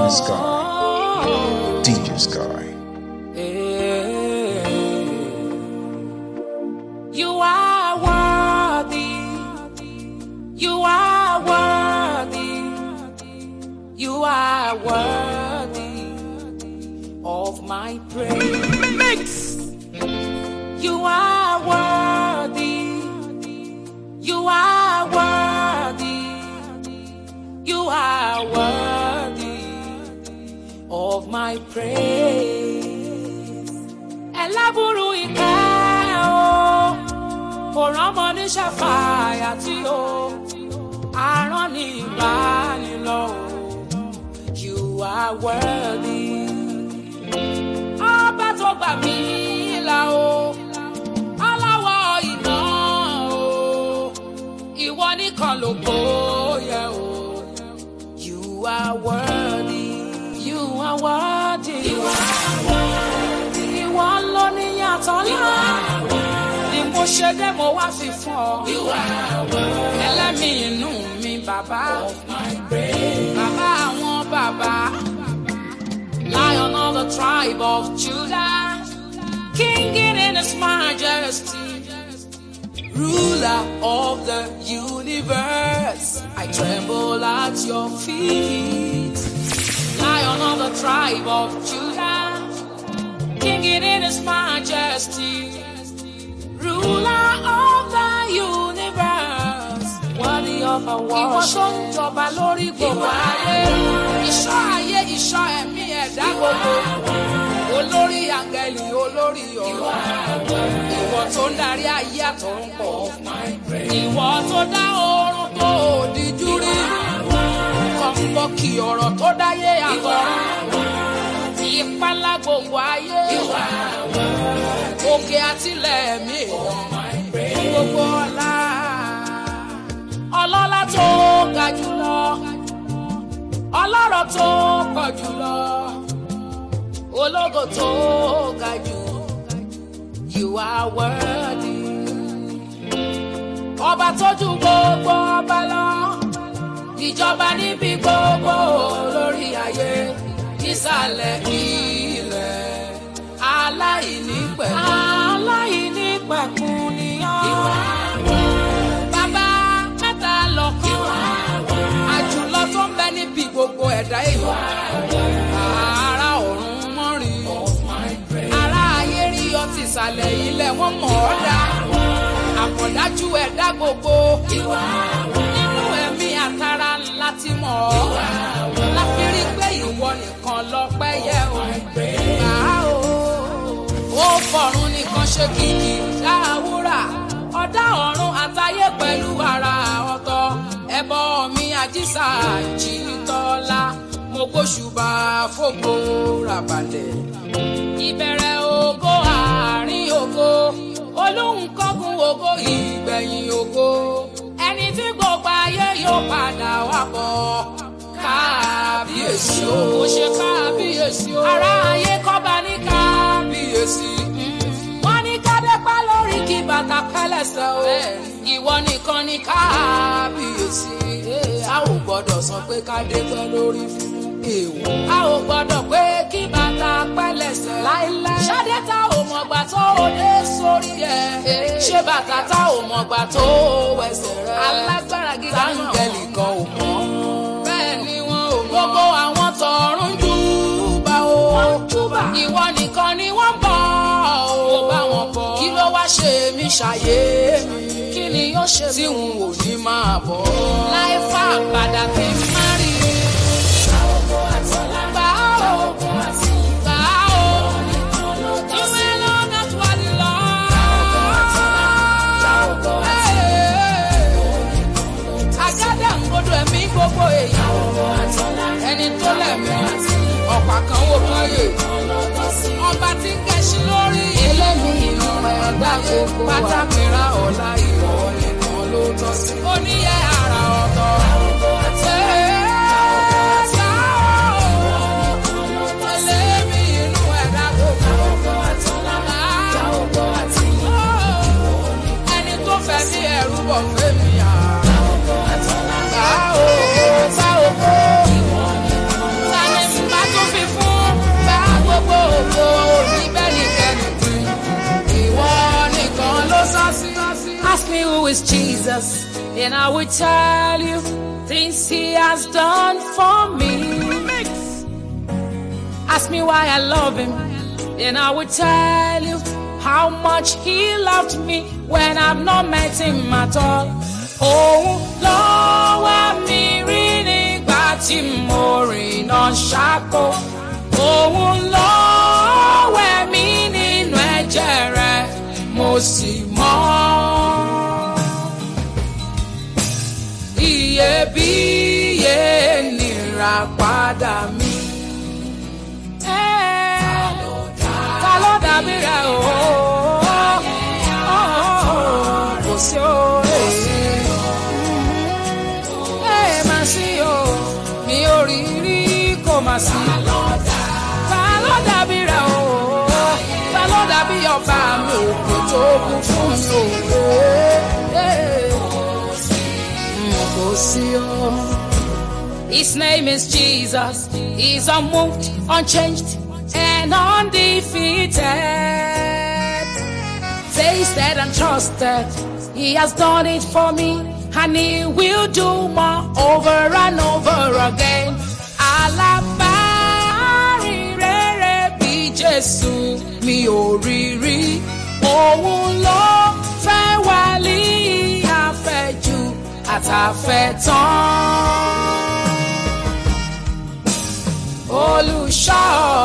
Sky. DJ Sky. You are worthy. You are worthy. You are worthy of my praise. Mix. You are worthy. You are worthy. You are worthy of my praise. Ẹlábùrú ìkẹ́ o, kò rọ́mọ ní ṣàfàyà tí o, àrán ní ìbánilọ́ o, you are worthy. Ọba tó gbà mí là o, aláwọ̀ iná o, ìwọ nìkan ló bóyá o. You are worthy. You are worthy. You are worthy. Ìwọ ló ní yàtọ̀ ńlá. Ni mo ṣe dé mo wá fi fún ọ. You are worthy. Ẹlẹ́mìí inú mi bàbá. Of my praise. Bàbá àwọn bàbá. Lion of the tribe of Judah. King in his majesty ruler of the universe. I tremble at your feet. Lion of the tribe of Judah, King in his majesty, ruler of the universe. Worthy of our worship. Ìwọ tó ń jọba lórí gbogbo ayé. Ìṣọ́ ayé, ìṣọ́ ẹ̀mí ẹ̀dá gbogbo. Olórí àgẹ̀lì, olórí ọ̀rọ̀. Ìwọ tó ń darí ayé àtọ̀run pọ̀. Ìwọ tó dá oorun tó òdìjú rí. Kọ̀ǹkọ̀ kì ọ̀rọ̀ tó dáyé àtọ̀run. Ìpalá gbogbo ayé. Òkè àtìlẹ̀ mi èèyàn. Gbogbo ọlá. Ọlọ́lá tó ga jùlọ. Ọlọ́rọ̀ tó pọ̀ jùlọ. Ológo tó ga jù. You are worthy. Ọba tójú gbogbo ọba lọ. Ìjọba níbi gbogbo lórí ayé. Nísàlẹ̀ ilẹ̀. Aláìní pẹ̀kun. Aláìní pẹ̀kun ni ọ́. Bàbá mẹ́ta lọ́kàn. Àjùlọ tó ń bẹ níbi gbogbo ẹ̀dá èèyàn. Ará ọ̀run mọ́rin. Ará ayé rí ọtí ìsàlẹ̀ ilẹ̀ wọ́n mọ̀ ọ́ dá. Àkọ̀dájú ẹ̀dá gbogbo. Nínú ẹ̀mí àtàrà ńlá ti mọ̀ ọ́. Láfi rí pé ìwọ nìkan lọ́pẹ́ yẹ o. Gbà á o. Ó fọ̀run nìkan ṣe kìkì dáwúrà. Ọ̀dá ọ̀run àtayé pẹ̀lú ara ọ̀tọ̀. Ẹbọ mi àjíṣà jìtọ́lá. Mo gbóṣùbà fògo ràbàlẹ̀ ìbẹ̀rẹ̀ ògo àárín ògo olóhùn kọ́gun ògo ìgbẹ̀yìn ògo ẹni tí gbogbo ayé yóò padà wá bọ̀ kábíyèsí o mo ṣe kábíyèsí o ará ayé kọ́ba ní kábíyèsí wọ́n ní kádẹ́pá lórí kí bàtà pẹ́lẹ́sẹ̀ o ìwọ nìkan ní kábíyèsí a ò gbọ́dọ̀ sọ pé kádẹ́pẹ́ lórí fún èèwọ̀ a ò gbọ́dọ̀ pé kí bàtà pẹ́lẹ́sẹ̀ láéláé ṣadé tá ò mọ̀gbà tó o dé sórí ẹ̀ ṣé bàtà tá ò mọ̀gbà tó o wẹsẹ̀ rẹ̀ alágbára gíga náà táǹgẹ̀lì kan ò mọ̀ bẹ́ẹ̀ ni wọn ò mọ̀ gbogbo àwọn tọ̀run júbà o ìwọ nìkan ni wọ́n bọ̀ o bá wọn bọ̀ kí ló wá ṣe mí ṣàyé mi kí ni yóò ṣe tí n ò ní máa bọ̀ láì fà padà kí n má rí i. Gbà ó, gbà ó, ìwé lọ́nà tó wà nílọ. Àgádà ń gbọdọ̀ ẹ̀mí gbogbo èyí. Ẹni tó lẹ̀mí, ọ̀pá kan wò káyè. Ọba tí ń kẹ́sí lórí. Elémi inú ẹ̀dá gbogbo wa. Pátá mìíràn ọ̀la ìwọ nìkan ló tọ́ sí. Oníyẹ àrà ọ̀tọ̀. Ṣé Elémi inú ẹ̀dá gbogbo. Ẹni tó fẹ́ ní ẹ̀rú bọ̀ fẹ́mi à. Bá o, bá o kó. is Jesus, and I will tell you things He has done for me. Ask me why I love Him, and I will tell you how much He loved me when I've not met Him at all. Òun ló wá mi rí nígbà tí mo rìn náà ṣáko. Òun ló wẹ̀ mí nínú ẹ̀jẹ̀ rẹ̀, mo sì mọ́. Iyebíye nira padà mi. Ta ló dàbí rẹ̀ o? Kò sí o. Ẹ máa sí o, mi ò rí rí kò máa sí. Ta ló dàbí rẹ̀ o? Ta ló dàbí ọba mi òkè tó kú fún mi o? Kò sí o. His name is Jesus. He's unmoved, unchanged, and undefeated. Tasted and trusted. He has done it for me, and he will do more over and over again. Alábàárì rere bí Jésù mi ò rí rí. Òun ló fẹ́ wálé àfẹ́jù àtàfẹ́tán olùṣọ́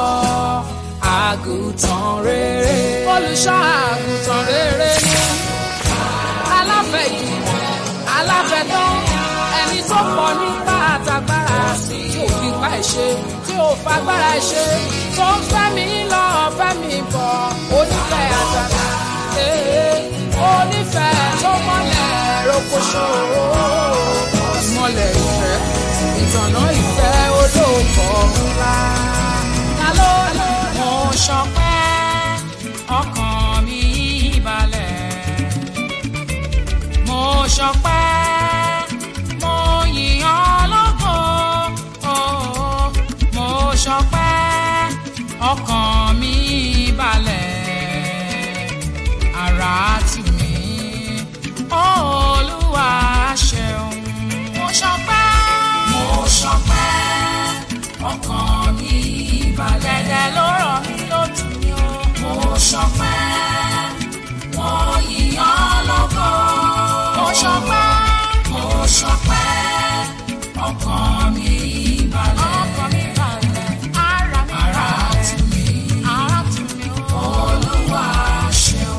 àgùntàn rere. olùṣọ́ àgùntàn rere ni aláfẹ̀jù aláfẹ̀tán ẹni tó pọ̀ nípa àtàgbára tí ò fi pa ìṣe tí ò fagbára ìṣe tó ń fẹ́ mi lọ fẹ́ mi bọ̀ onífẹ̀ àtàtà ee, onífẹ̀ tó mọ́lẹ̀ rokoṣo ìmọ̀lẹ̀ ìfẹ́ ìtànà ìfẹ́ olóòkọ̀ ńlá. Ta ló lọ? Mo ṣọpẹ́ ọkàn mi balẹ̀. Mo ṣọpẹ́ mo yìn ọ́ lógo. Oh, Mo ṣọpẹ́ ọkàn mi balẹ̀. Ara tù mí. Olúwa ṣeun. Mo ṣọpẹ́. Mo ṣọpẹ́ ọkàn mi balẹ̀. Dẹ̀dẹ̀ ló rọ̀ mí lótú mi o. Mo ṣọpẹ́ mo yìn ọ́ lógo. Mo ṣọpẹ́. Mo ṣọpẹ́ ọkàn mi balẹ̀. Ọkàn mi balẹ̀. Ara mi balẹ̀. Ara tù mí. Ara tù mí o. Olúwa ṣeun.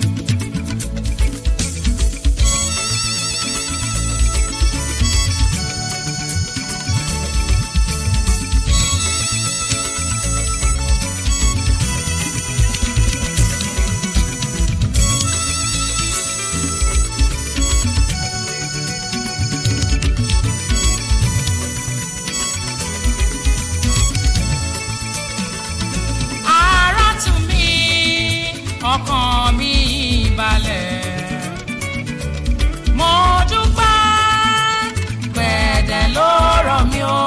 ara tù mí ọkàn mi balẹ̀. mo dúpẹ́ gbẹ̀dẹ̀ ló rọ̀ mí o.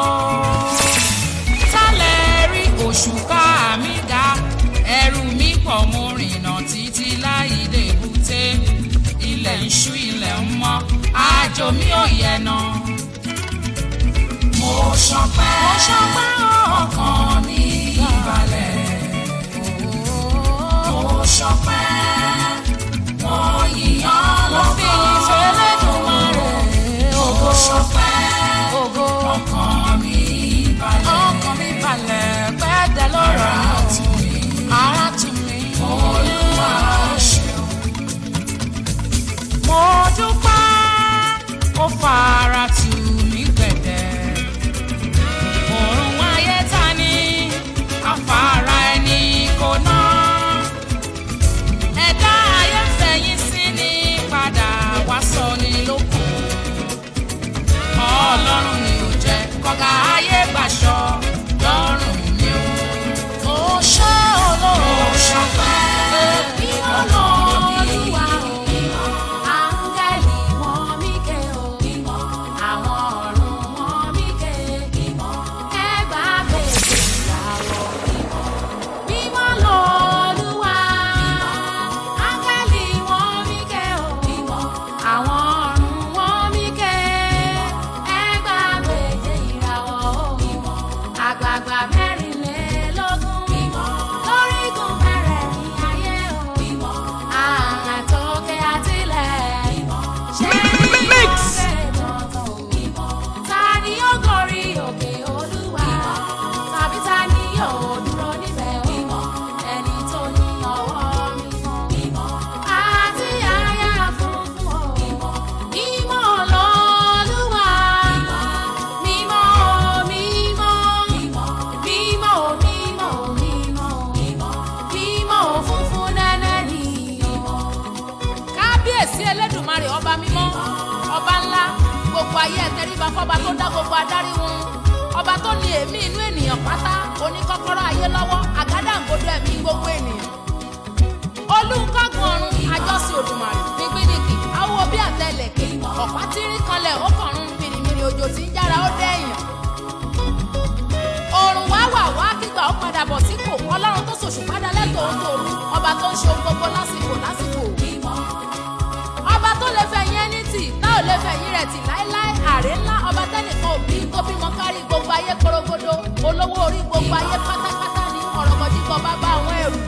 sálẹ̀ rí òṣùká mi ga ẹrù mi pọ̀ mo rìnà títí láì dé èbúté ilẹ̀ ń ṣú ilẹ̀ ń mọ́ àjò mi ò yẹ̀ náà mo ṣọpẹ́ mo ṣọpẹ́ ọkàn mi balẹ̀. mo ṣọpẹ́ mo yìnyán lọ́gọ́. mo fi ìfẹ́ lẹ́dùnmarè mo ṣọpẹ́ ọkàn mi balẹ̀. ọkàn mi balẹ̀ pẹ́ẹ́dẹ́ lọ́rọ̀ ara tù mí. ara tù mí. olúwa ṣeun. mo dúpẹ́ ó fara tù mí gbẹ̀dẹ̀ òrùn ayé ta ni gbogbo ayé ẹ tẹríba fọba tó dá gbogbo adarí wọn ọba tó ní èémí inú ènìyàn pátá oníkọ́kọ́rọ́ ayé lọ́wọ́ àgádágodo ẹ̀mí gbogbo ènìyàn olùkọ́gun ọ̀run àjọsìn òdùmarè nígbìnìkì awo bí àtẹlẹ̀kẹ̀ ọ̀pá tírí kanlẹ̀ ó kọ̀run mìrìmìrì òjò tí ń jára ó dẹ́yìn òrùn wá wà wá kígbà ó padà bọ̀ sípò ọlọ́run tó ṣòṣù padà lẹ́tọ̀ọ́ tó rú ọba tó ń ṣe ohun gbogbo lásìkò lásìkò ọba tó lè fẹ̀yìn ẹni tì tá ò lè fẹ̀yìn rẹ̀ tì láéláé àrè ńlá ọba tẹ́nìkan òbí tó bímọ kárí gbogbo ayé korogodo olówó orí gbogbo ayé pátápátá ní ọ̀rọ̀mọdíkọ̀ bàbá àwọn ẹrù.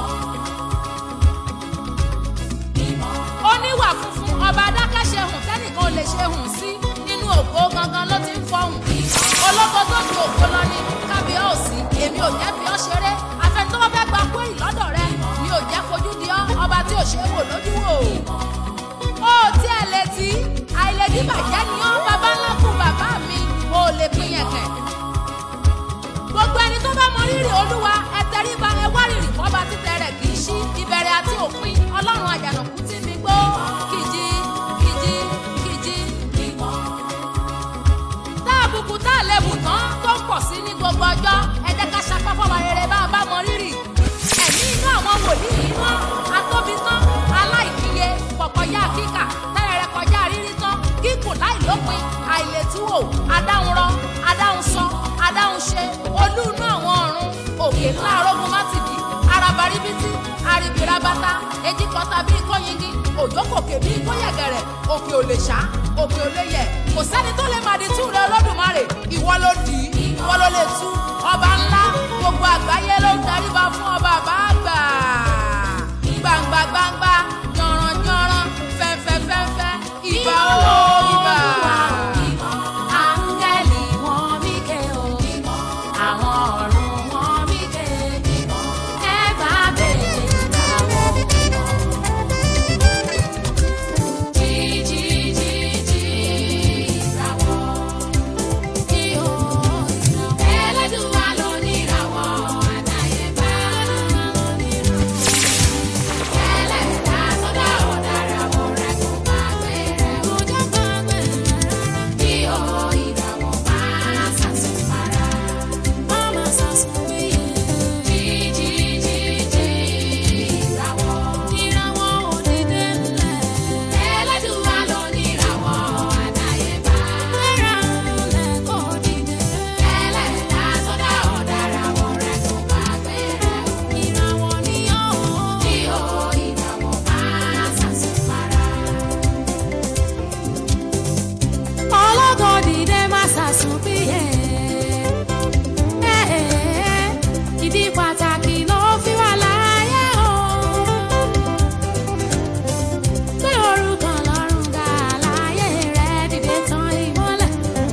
oníwà funfun ọba adákẹ́ṣe hùn tẹ́nìkan ò lè ṣe hùn sí nínú ògo gangan ló ti ń fọhùn. ológo tó ju ògo lọ ní kábíọ́ọ̀sì èmi ò jẹ́ fi ọ́ ṣeré afẹ́ni tó bá fẹ́ gba kúrì lọ́dọ̀ rẹ mi ò jẹ́ fojú di ọ́ ọba tí ò ṣe é wò lójú wò. ó tí ẹ létí àìlèdí bàjẹ́ ni ọ́ bàbá ńlá kù bàbá mi mo lè pín yẹn kẹ̀. gbogbo ẹni tó bá mọ rírì olúwa ẹ tẹríba ẹ wá rírì fọba títẹ rẹ kì í ṣí ìbẹ̀rẹ̀ àti òpin ọlọ́run àjànàkú tí mi gbó kìjì kìjì kìjì tá àbùkù tá àlebù tán tó ń pọ̀ sí ní gbogbo ọjọ́ ẹ jẹ́ ká ṣapá fọwọ́ rere bá a bá mọ rírì ẹ̀mí inú àwọn wòlíì yìí mọ́ atóbi tán aláìníye pọ̀kọjá kíkà tẹ́rẹ̀rẹ̀ kọjá rírí tán kíkùn láìlópin àìlètúwò adáhunrọ adáhunsọ adáhunṣe olú inú àwọn ọ̀run òkè ńlá arógun mátìdí arabaribiti aribirabata ejikọta bíi kóyingi òjòkòkè bíi kóyẹ̀gẹ̀rẹ̀ òkè ò lè ṣá òkè ò lè yẹ̀ kò sẹ́ni tó lè màdí tú rẹ olódùmarè ìwọ ló dì í ìwọ ló lè tú ọba ńlá gbogbo àgbáyé ló ń daríba fún ọba àbá àgbà gbangba gbangba yanran yanran fẹ́fẹ́ fẹ́fẹ́ ìbà o ìbà. Áńgẹ́lì wọn mí ké o, àwọn ọ̀run wọn mí ké, ẹ bá bèèrè ìràwọ̀. Jí jí jí jí ìràwọ̀, jí o ìràwọ̀. Ẹlẹ́dùnwá ló ní ìràwọ̀, àdáyébá ló ní ìràwọ̀. Ẹlẹ́dàá tó dá ọ̀dàràwọ̀ rẹ̀ kò bá gbé rẹ̀, kò jẹ́ bá gbé rẹ̀ rárá. Bí o ìràwọ̀ máa sàsùn para, má máa sàsùn péye. Jí jí jí jí ìràwọ̀, ìràwọ̀ òdìdé ńlẹ̀. Ẹlẹ́dùnwá ló ní ìràwọ̀, àdáyébá. Gbéra ńlẹ̀ kó dìde. Ẹlẹ́dàá tó dá ọ̀dàràwọ̀ rẹ̀ kò bá gbé rẹ̀. Ìràwọ̀ ni ó. Bí o ìràwọ̀ máa sàsùn para ọlọ́gọ́ dìde má ṣàṣùn bíyẹ̀. ìdí pàtàkì ló fi wà láyé o. pé orúkọ lọ́rùn ga láyé rẹ̀ dìde tán ìmọ́lẹ̀.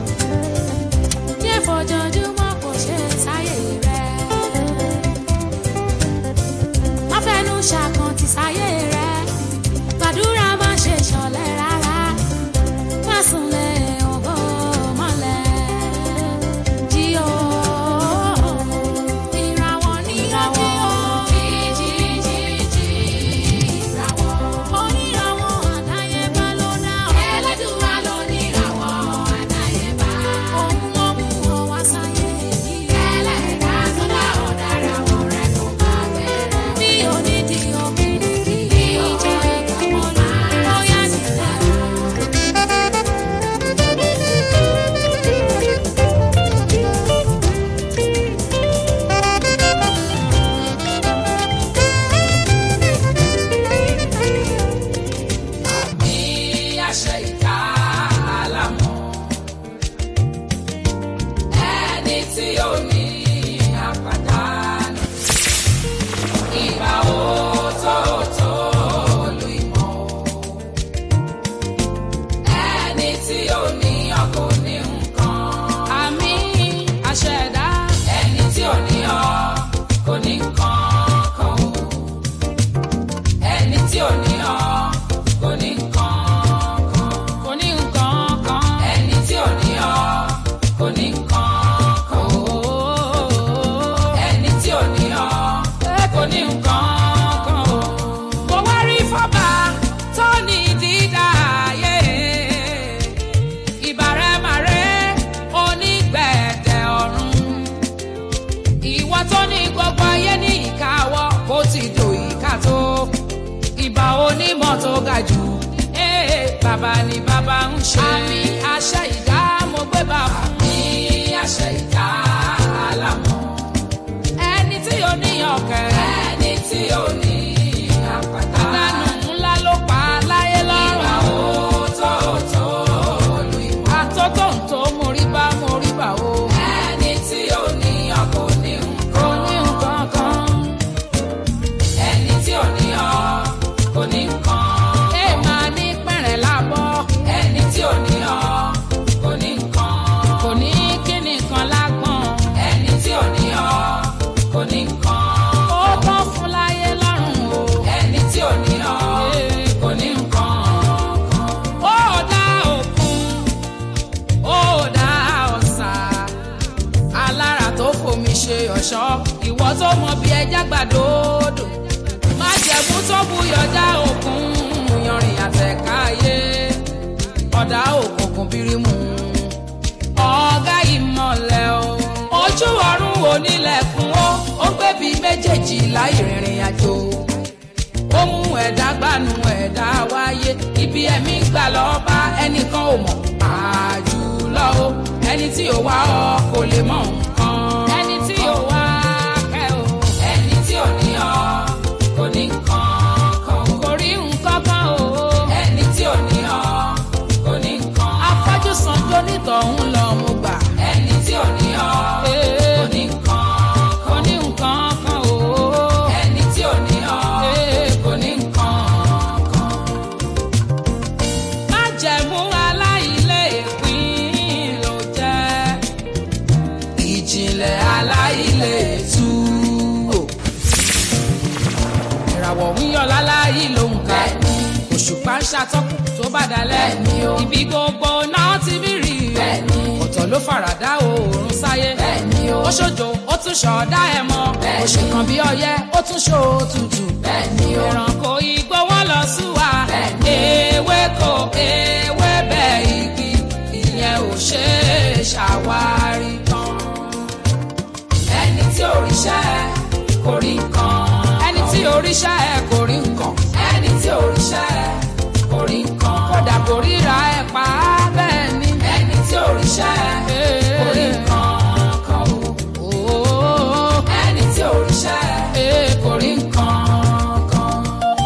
yé fojoojúmọ́ kò ṣe sáyé rẹ̀. má fẹnu ṣàkàntì sáyé rẹ̀. gbàdúrà má ṣe ṣọ̀lẹ rárá másunlé ògo mọ́lẹ̀ jí o. ìràwọ̀ ní ìràwọ̀ jí jí jí jí ìràwọ̀. oníràwọ̀ àdáyébá ló dá ọ. ẹlẹ́dùnwá ló ní ìràwọ̀ àdáyébá. òun ló mú ọ wá sáyé yìí. ẹlẹ́dàá tó dá ọ̀dàràwọ̀ rẹ̀ kò bá bẹ̀rẹ̀. bí onídìí obìnrin kì í onímọ̀ tó ga jù ee bàbá ni bàbá ń ṣe. àmì àṣẹ ìdá mo gbé bàbá. àmì àṣẹ ìdá alámọ̀. ẹni tí ò ní ọ̀kẹ́. ẹni tí ò ní àpáta. ìdánù ńlá ló pa láyé lọ́rùn. ìwà òótọ́ lu ìwà. àtótó ń tó mórí bá mórí bá o. ẹni tí ò ní ọkọ̀ ní nǹkan. kò ní nǹkan kan ẹni tí ò ní ọ kò ní nǹkan. ẹ máa ní pẹ̀rẹ̀ lábọ́. ẹni tí ò ní ọ kò ní nǹkan. kò ní kíni kan lágbọ̀n. ẹni tí ò ní ọ kò ní nǹkan. ó tán fún láyé lọ́rùn o. ẹni tí ò ní ọ kò ní nǹkan. ó dá òkun ó dá ọ̀sà alára tó fomi ṣe ọ̀ṣọ́ ìwọ tó mọ bí ẹja gbàdódò má jẹ̀mú tó buyọ̀dá òkun yanrìn àtẹ̀káyé ọ̀dà òkùnkùn bírímù ọ̀gá ìmọ̀lẹ̀ o ojú ọ̀run onílẹ̀kùn ó ó gbẹ̀bí méjèèjì láì rìnrìn àjò ó mú ẹ̀dá gbanú ẹ̀dá wáyé ibi ẹ̀mí gbà lọ́ọ́ bá ẹnìkan ò mọ̀ àjùlọ o ẹni tí ò wá ọ kò lè mọ nǹkan. ẹni tí ò wá kẹ́ o. ẹni tí ò ní ọ kò ní nǹkan kan. kò rí nǹkan kan o. ẹni tí ò ní ọ kò ní nǹkan. afọ́jú sanjó nítọ̀hún lọ mo gbà. ẹni tí ò ní ọ kò ní nǹkan kò ní nǹkan kan o. ẹni tí ò ní ọ kò ní nǹkan kan májẹ̀mú aláìlé ìpín ló jẹ́ ìjìnlẹ̀ aláìlé tú o. ìràwọ̀ ń yọ láláyé ló ń ka òṣùpá ń ṣàtọ́kùn tó bá dalẹ̀ ibi gbogbo náà ti bí rí ọ̀tọ̀ ló faradà oòrùn sáyé ó ṣojo ó tún ṣọ̀ọ́dá ẹ̀ mọ́ ó ṣe kan bí ọyẹ́ ó tún ṣó tutù ẹranko igbó wọn lọ súwa ewéko ewébẹ̀ igi ìyẹn ò ṣe é ṣàwárí tán ẹni tí òrìṣẹ́ kò rí nǹkan ẹni tí òrìṣẹ́ kò rí nǹkan ẹni tí òrìṣẹ́ kò rí nǹkan kódà kò ríra ẹ̀ pa á bẹ́ẹ̀ ni ẹni tí òrìṣẹ́ kò rí nǹkan kan o ẹni tí òrìṣẹ́ kò rí nǹkan kan.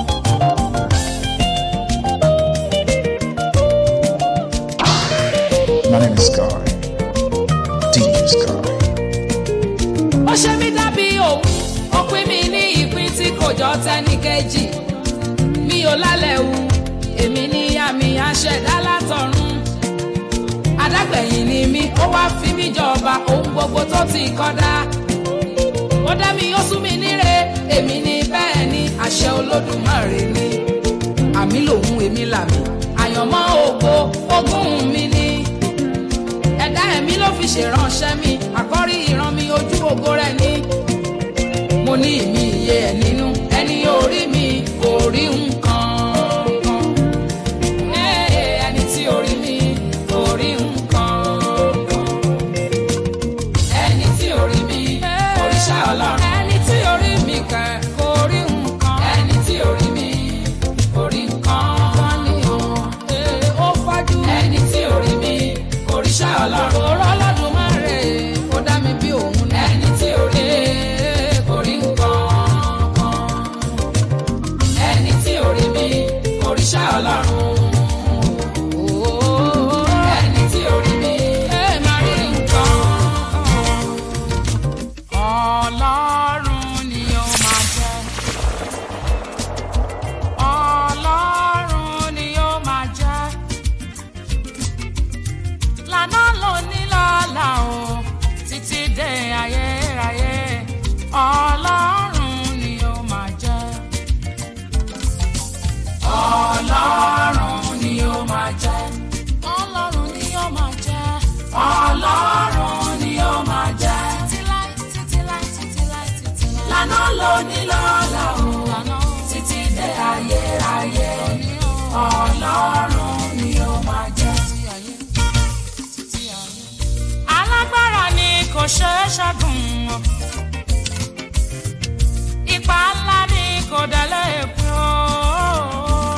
My name is Sky. DJ Sky. ó ṣe mí dábí òun ó pín mi ní ìpín tí kò jọ tẹ́ni kejì mi ò lálẹ́ wu èmi ní àmì àṣẹ̀dá látọ̀run adágbẹ̀yìn ni mí ó wá fi mí jọba ohun gbogbo tó ti kọ́dá ó dá mi ó sún mi níre èmi ní bẹ́ẹ̀ ni àṣẹ olódùmarè ni àmì lòun èmi làmì àyànmọ́ ògo ogún mi ni ẹ̀dá ẹ̀mí ló fi ṣèránṣẹ́ mi àkọ́rí ìran mi ojú ògo rẹ̀ ni. mo ní ìmí iye ẹ̀ nínú ẹni orí mi kò rí nǹkan kan. Ee, ẹni tí orí mi kò rí nǹkan kan. ẹni tí orí mi kò rí ṣá ọlọ́run. ẹni tí orí mi kẹ̀ kò rí nǹkan. ẹni tí orí mi kò rí nǹkan kan ni o. Ee, ó fájú. ẹni tí orí mi kò rí ṣá ọlọ́run. òró lọ́dún máa rè é kó dá mi bí òun ní. ẹni tí orí kò rí nǹkan kan. ẹni tí orí mi kò rí ṣá ọlọ́run. ẹni tí orí mi kò rí nǹkan kan. Ọlọ́run ni ó máa jẹ́. Ọlọ́run ni ó máa jẹ́. Lànà lóní lọ́la o, títí dé ayérayé. Ọlọ́run ni ó máa jẹ́. Ọlọ́run ni ó máa jẹ́. Ọlọ́run ni ó máa jẹ́. Ọlọ́run ni ó máa jẹ́. Títí láí, títí láí, títí láí, títí láí. Lànà lóní lọ́la o, títí dé ayérayé. Ọlọ́run ni ó máa jẹ́. Alágbára ni kò ṣeé ṣẹ́gun o. Ipa ńlá ni kò délé pín o.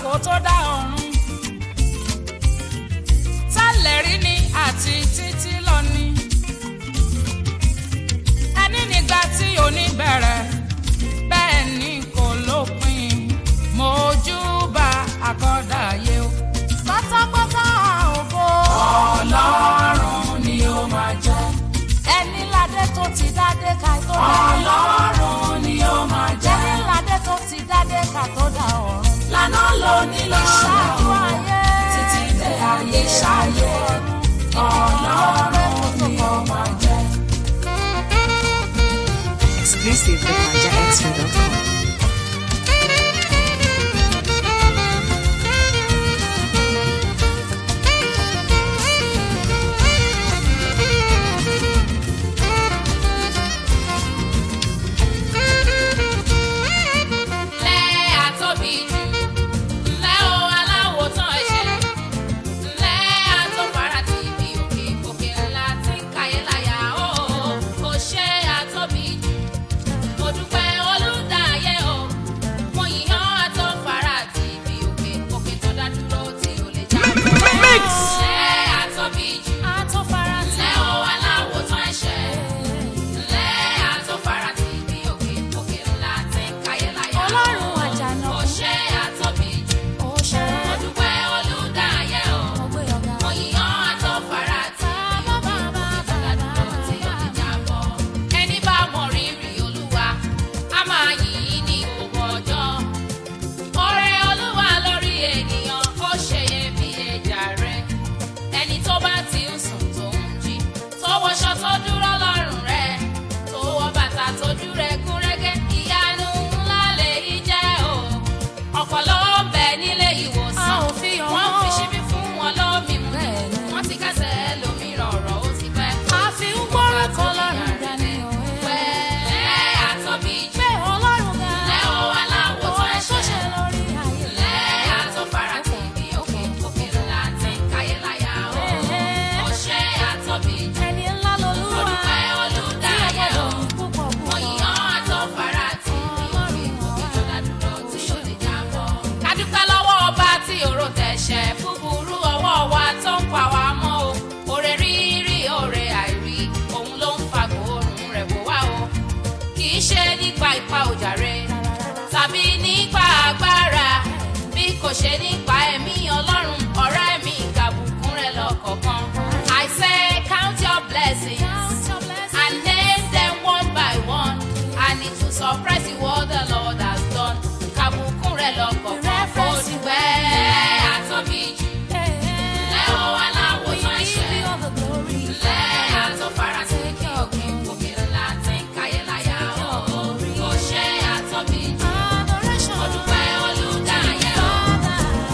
kó tó dá ọ̀run tẹ́lẹ̀ rí ni àti títí lọ ni ẹni nígbà tí òní bẹ̀rẹ̀ bẹ́ẹ̀ ni kò lópin mojúbà àkọ́dàyé o pátápátá ògo ọlọ́run ni ó máa jẹ́ ẹni ládé tó ti dádé ká tó dá ọlọ́run ni ó máa jẹ́ ẹni ládé tó ti dádé ká tó dá ọ̀run lànà ló ní lọ́ṣáájú ayé títí dé ayé ṣáyé ọlọ́run ni ó máa jẹ́. Exclusive with NigerXP.com. Lẹ́ àtóbi jù, lẹ́ o aláwo tán ẹ̀ṣẹ̀, lẹ́ àtòfara ti ibi òkè òkè ńlá tí ń káyé láyà ó. Kò ṣe àtóbi jù, mo dúpẹ́ olùdáyé o. Mo yìnyán àtòfara ti ibi òkè òkè tó dá dúró tí ò lè já. Lẹ́ àtóbi jù, àtọ́fara tí lẹ́ o aláwo tán ẹ̀ṣẹ̀, lẹ́ àtòfara ti ibi òkè òkè ńlá tí ń káyé láyà ó. ọlọ́run àjànà Kò ṣe àtóbi jù. ó ṣe Mo dúpẹ́ olùdáyé o. ọgbẹ́ ọ̀gá. Mo yìnyán àtọ́fara tí òkè òkè tó dádúró tí ò ní jábọ́. Ẹni bá mọ rírì Olúwa, a máa yìn ín ní gbogbo ọjọ́. Oore Olúwa lórí ènìyàn, ó ṣe iyebíye jàre. Ẹni tó bá ti ń sùn tó ń jí, tó wọṣọ tó dúró lọ́rùn rẹ̀, tó wọ bàtà tójú rẹ̀ gún régé, ìyanu ńlá lèyí jẹ́ o. Ọ̀pọ̀ ló ń bẹ nílé ìwòsàn. A ò fi hàn Wọ́n fi wọ́n. ṣíbí fún wọn lómi mu. Bẹ́ẹ̀ni. Wọ́n ti kẹ́sẹ̀ lómi rọ̀rọ̀ ó ti pẹ́. a fi ń gbọ́rọ̀ kan lọ́rùn dání òwe. Pẹ́ àtọ́bí jù. pé ọlọ́run ga Lẹ́ o aláwọ̀ tó òun tó ṣe ẹ̀ṣẹ̀. lórí ayé. Lẹ́ àtọ́fara tí ibi òkè òkè ńlá ti ń káyé láyà o. Ó ṣe àtọ́bí jù. ẹni ńlá lolúwa Mo dúpẹ́ olùdáyé o. púpọ̀ Mo púpọ̀. yìnyán àtọ́fara tí ibi òkè òkè tó dádúró tí ò lè jábọ́. Ká dúpẹ́ lọ́wọ́ ọba tí òró tẹ̀ṣẹ̀ búburú ọwọ́ wa tó ń pa wá mọ́ o. Oore rírí oore àìrí òun ló ń fa gbòòrùn rẹ̀ bò wá o. Kì í ṣe nípa ipa òjàre tàbí nípa agbára bí kò ṣe nípa ẹ̀mí ọlọ́run ọ̀rẹ́ mi ìkàbùkún rẹ̀ lọ́kọ̀ọ̀kan. I say count your blessings and name them one by one and it will surprise you what the Lord has done. Ìkàbùkún rẹ̀ lọ́kọ̀ọ̀kan kò dùgbẹ́ àtọ́bí jù. Lẹ́ o aláwo tó ń ṣe. Lẹ́ àtọ́fara sí kí òkè òkè ńlá ti ń káyé láyà o. Kò ṣe àtọ́bí jù. Mo dúpẹ́ olùdáyé o.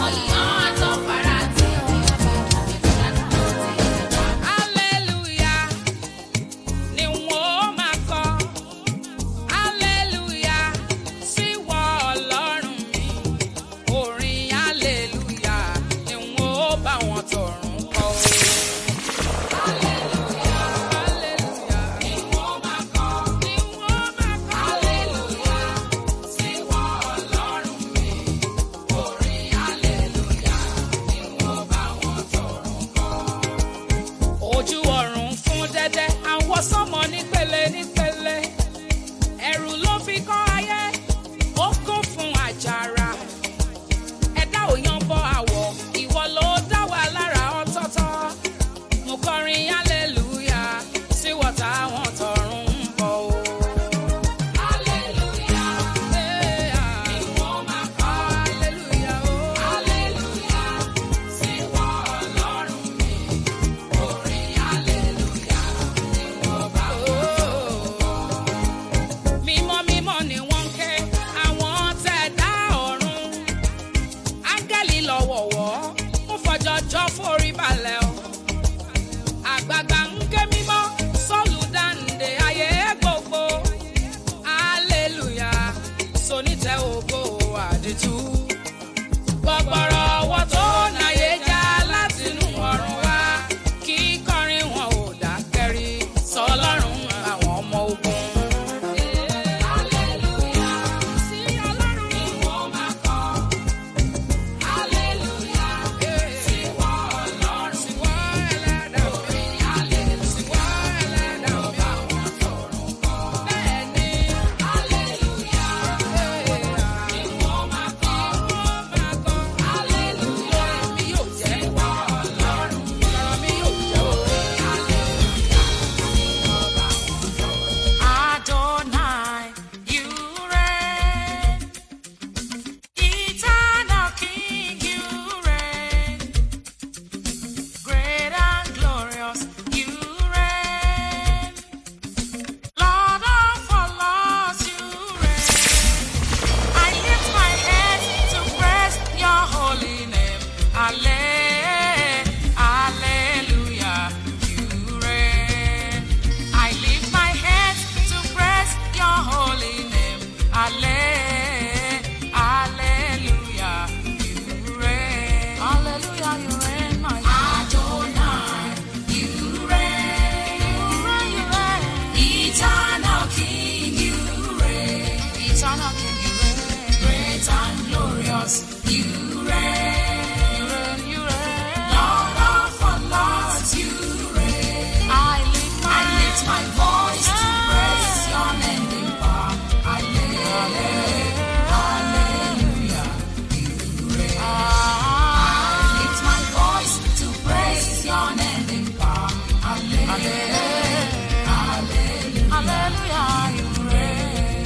glorious. You reign, you reign. Lord of all lords, you reign. I lift my, I lift my voice to praise your name in power. Hallelujah, hallelujah. You reign. I lift my voice to praise your name in power. Hallelujah, hallelujah, hallelujah. You reign.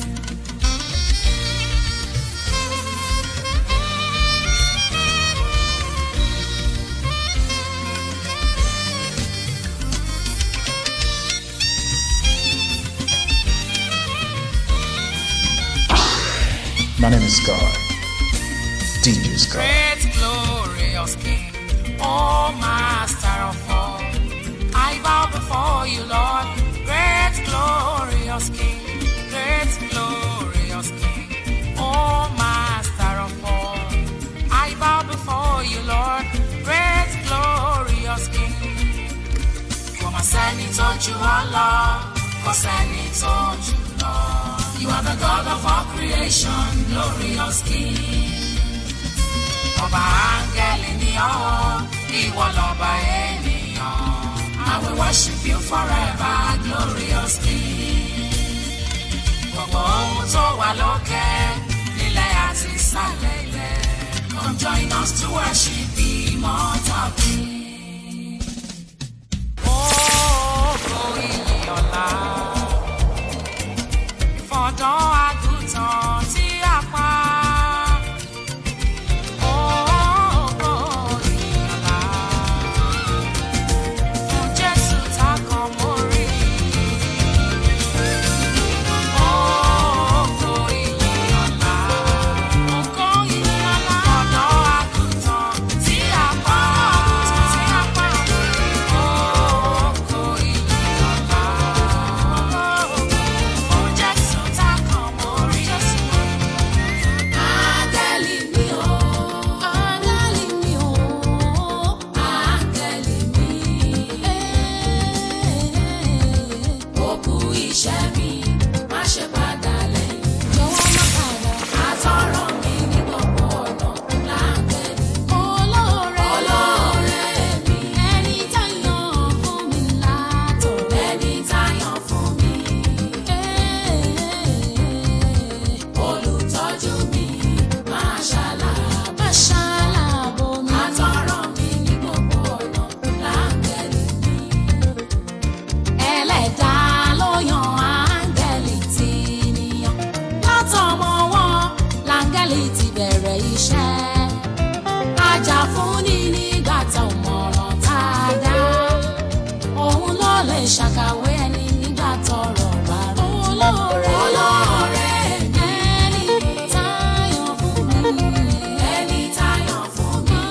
My name is God. DJ Scott. Great glorious King, oh Master of all, I bow before you, Lord. Great glorious King, great glorious King, oh Master of all, I bow before you, Lord. Great glorious King. Kò mà sẹ́ni tó ju ọ lọ, kò sẹ́ni tó jù lọ. You are the God of all creation, glorious King. Ọba áńgẹ́lì ni ọ́, ìwọ lọ́ba ènìyàn. I will worship you forever, glorious King. Gbogbo ohun tó wà lókè, nílẹ̀ àti ìsàlẹ̀ ilẹ̀. Come join us to worship the immortal King. Ògo ìyìn ọ̀la fọ̀dọ́ àgùntàn tí a pa. Ògo ìyìnlá fún Jésù tá kan mórí. Ògo ìyìnlá, ògo ìyìnlá fọ̀dọ́ àgùntàn tí a pa. Ògo ìyìnlá fún Jésù tá kan mórí. Áńgẹ́lì mi o, áńgẹ́lì mi o, áńgẹ́lì mi. Òkú iṣẹ́ mi, má ṣe padà lẹ́yìn. Jọ̀wọ́ má padà. Àtọ̀rọ̀ mi ní gbogbo ọ̀nà láńgẹ́lì. Olóore olóore mi. Ẹni táyàn fún mi látọ̀. Ẹni táyàn fún mi. Olùtọ́jú mi máa ṣàlàbò. Máa ṣàlàbò mi. Àtọ̀rọ̀ mi ní gbogbo ọ̀nà láńgẹ́lì mi. Ẹlẹ́dàá ló yan áńgẹ́lì tí níyàn. Látọmọ wọn láńgẹ́lì ti bẹ̀rẹ̀ iṣẹ́. Ajà-fúnni nígbà tá ò mọ̀ràn tá a dá. Òun ló lè ṣàkàwé ẹni nígbà tọ́rọ̀ bá rú. Olóore olóore ẹni táyọ̀ fún mi. Ẹni táyọ̀ fún mi.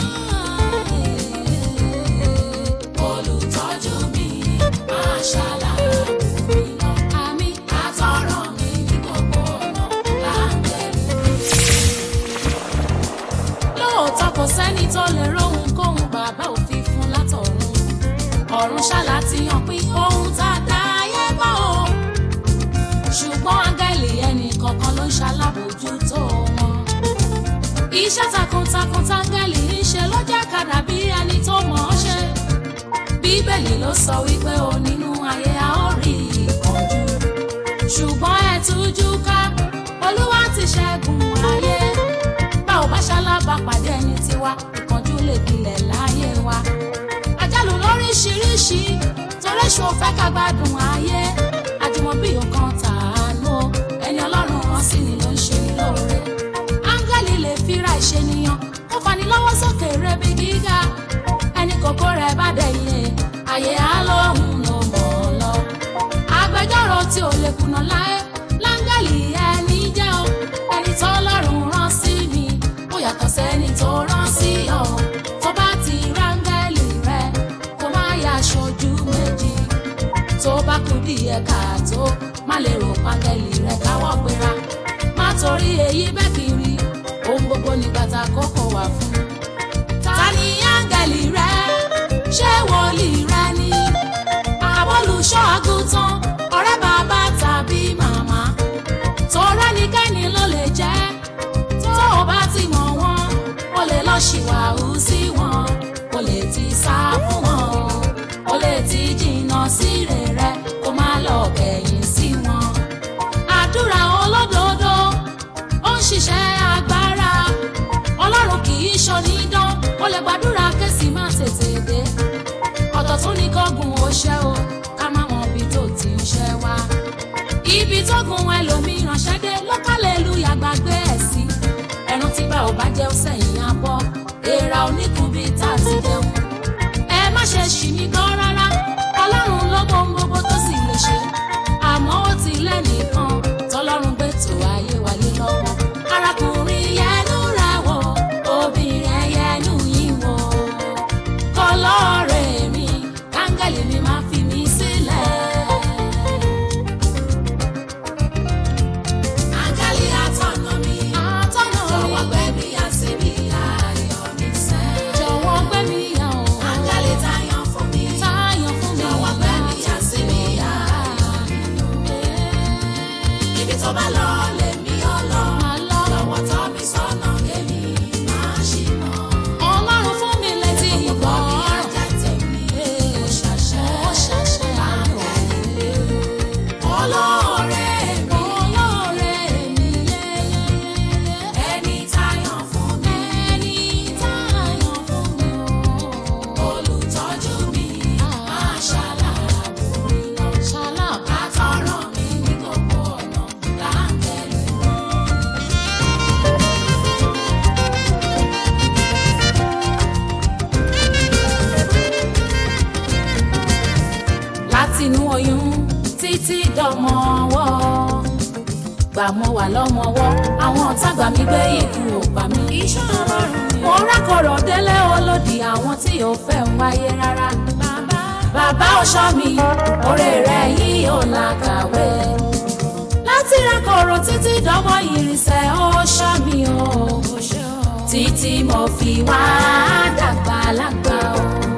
Olùtọ́jú mi máa ṣàlàyé mi lọ. Àmì àtọ̀rọ̀ mi ní gbogbo ọ̀nà láńgẹ́lì lóòótọ́ kò sẹ́ni tó lè róhun kóhun bàbá òfin fún látọ̀run ọ̀run ṣáàlà ti hàn pín ohun tá a dá ayé bá o ṣùgbọ́n áńgẹ́lì ẹnì kọ̀ọ̀kan ló ń ṣalábòójútó wọn iṣẹ́ takuntakun táńgẹ́lì ń ṣe ló jẹ́ kàdà bí ẹni tó mọ̀ ọ́ ṣe bíbélì ló sọ wípé o nínú ayé a ó rí ìkánjú ṣùgbọ́n ẹ tújú ká olúwa ti ṣẹ́gun ayé bá ò bá ṣalábà pàdé ẹni tiwa ìkánjú lè gbilẹ̀ láyé wa àjálù lóríṣiríṣi torí ṣo fẹ́ ká gbádùn ayé àjùmọ̀bí ọkàn tàánú o, ẹni ọlọ́run rán sí ni ló ń ṣe ní lóore áńgẹ́lì lè fira ìṣènìyàn ó fani lọ́wọ́ sókè rebi gíga ẹni kòkó rẹ̀ bá dẹ̀yìn àyè á lóhùn ló mọ̀ ọ́ lọ agbẹjọ́rò tí ò lè kùnà láé láńgẹ́lì ẹni jẹ́ o ẹni tó lọ́rùn rán sí mi ó yàtọ̀ sẹ́ni tó rán sí ọ tó bá ti ráńgẹ́lì rẹ kó má yà aṣojú méjì tó bá kú díẹ̀ káàtó má lè rò pángẹ́lì rẹ káwọ́ gbéra má torí èyí bẹ́ẹ̀ kiri ohun gbogbo ní bàtà kókó wà fún ta ni áńgẹ́lì rẹ ṣé wòlíì rẹ ni àbólùṣọ́ àgùntàn ọ̀rẹ́ bàbá tàbí màmá tó rẹ́nikẹ́ni ló lè jẹ́ tó o bá ṣẹ́ o ká má mọ ibi tó ti ń ṣẹ́ wá. ibi tó gun ẹlòmíràn ṣẹ́dé lọ́kàlẹ́lúyà gbàgbé ẹ̀ sí. ẹran tí bá ò bá jẹ́ ó sẹ́yìn abọ́ èèrà oníkun bíi tá a ti jẹun. ẹ má ṣe ṣì mí gan rárá ọlọ́run ló mọ ohun gbogbo tó sì lè ṣe. àmọ́ ó ti lẹ́nìkan tọ́lọ́run gbé tó ayé wáyé lọ́wọ́. arákùnrin yẹnu ra wọ obìnrin yẹnu yìí wọ. kọlọ́ọ̀rẹ́ mi káńgẹ́lì mi máa fi mí sílẹ̀. Áńgẹ́lì atọ́nà mi, atọ́nà mi, jọ̀wọ́ gbé mi yà síbi ayọ̀ mi sẹ́. Jọ̀wọ́ gbé mi yà o. Áńgẹ́lì táyọ̀ fún mi, táyọ̀ fún mi, jọ̀wọ́ gbé mi yà síbi ayọ̀ mi. Ibi tó bá lọ lèmi ó lọ, jọ̀wọ́ tọ́ mi sọ́nà kémi máa ṣìnà. Ọlọ́run fún mi létí ìgbọ́. Ọkọ mi á jẹ́ tèmi, ó ṣàṣẹ, ó ṣàṣẹ àángẹ́lì olóore mi olóore mi yẹ́yẹ́yẹ́ ẹni táyọ̀ fún mi ẹni táyọ̀ fún mi o olùtọ́jú mi máa ṣàlàbù mi lọ ṣàlàbù àtọ̀rọ̀ mi ní gbogbo ọ̀nà láǹgẹ̀lì. látinú oyún títí dọmọ ọwọ́ gbà mọ́ wà lọ́mọwọ́ àwọn ọ̀tá gbà mí gbé ikú ò pa mí. iṣẹ́ ọlọ́run ni. mo rákọ̀rọ̀ délé olódì àwọn tí ò fẹ́ ń wáyé rárá. bàbá bàbá ọ̀ṣọ́ mi oore rẹ̀ yìí ò làkàwé. láti rákọ̀rọ̀ títí dọmọ ìrìnsẹ̀ ọ̀ṣọ́ mi o. títí mo fi wá dàgbà lágbà o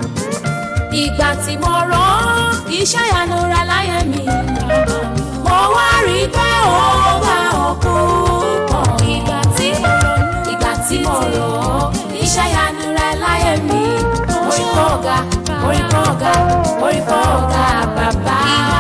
ìgbà tí mo rán iṣẹ́ ìyanu rẹ láyé mi mo wá rí i pé ó bá òkú pọ̀ ìgbà tí mo rán ìgbà tí mo rán iṣẹ́ ìyanu rẹ láyé mi mo rí pọ̀ ọ̀gá mo rí pọ̀ ọ̀gá mo rí pọ̀ ọ̀gá bàbá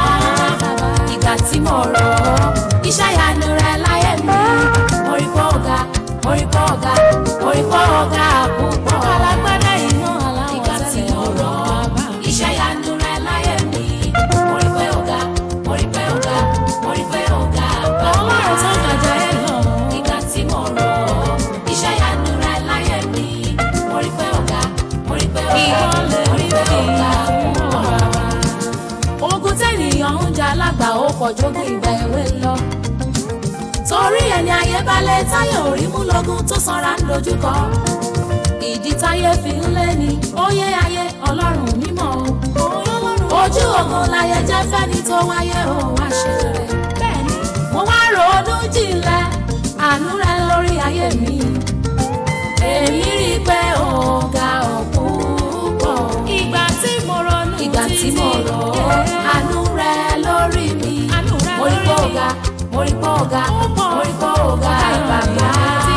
ìgbà tí mo rán iṣẹ́ ìyanu rẹ láyé mi mo rí pọ̀ ọ̀gá mo rí pọ̀ ọ̀gá mo rí pọ̀ ọ̀gá púpọ̀ alágbádá iná aláwọ̀ ìgbà tí mo rán iṣẹ́ ìyanu rẹ láyé mi mo rí pé ọ̀gá mo rí pé ọ̀gá mo rí pé ọ̀gá bàbá ọlọ́run tó gàjà ẹ lọ ìgbà tí mo rán iṣẹ́ ìyanu rẹ láyé mi mo rí pé ọ̀gá mo rí pé ọ̀gá mo rí pé ọ̀gá púpọ̀ ogun tẹ́nìyàn ń jà lágbà ó kọjọ́gbé ìgbà èwe lọ torí ẹni ayé balẹ̀ táyà orí mú lọ́gùn tó sanra ń dojúkọ ìdí táyé fi ń lé ní óyé ayé ọlọ́run mímọ́ o ojú ogun láyé jẹ́ fẹ́ni tó wáyé o wá ṣe rẹ̀ bẹ́ẹ̀ni mo wá ronú jinlẹ̀ àánú rẹ lórí ayé mi èmi rí i pé ọ̀gá ọ̀pọ̀ ìgbà tí mo ronú ìgbà tí mo rò ó àánú rẹ lórí mi mo rí pé ọ̀gá mo rí pé ọ̀gá mo rí pé ọ̀gá bàbá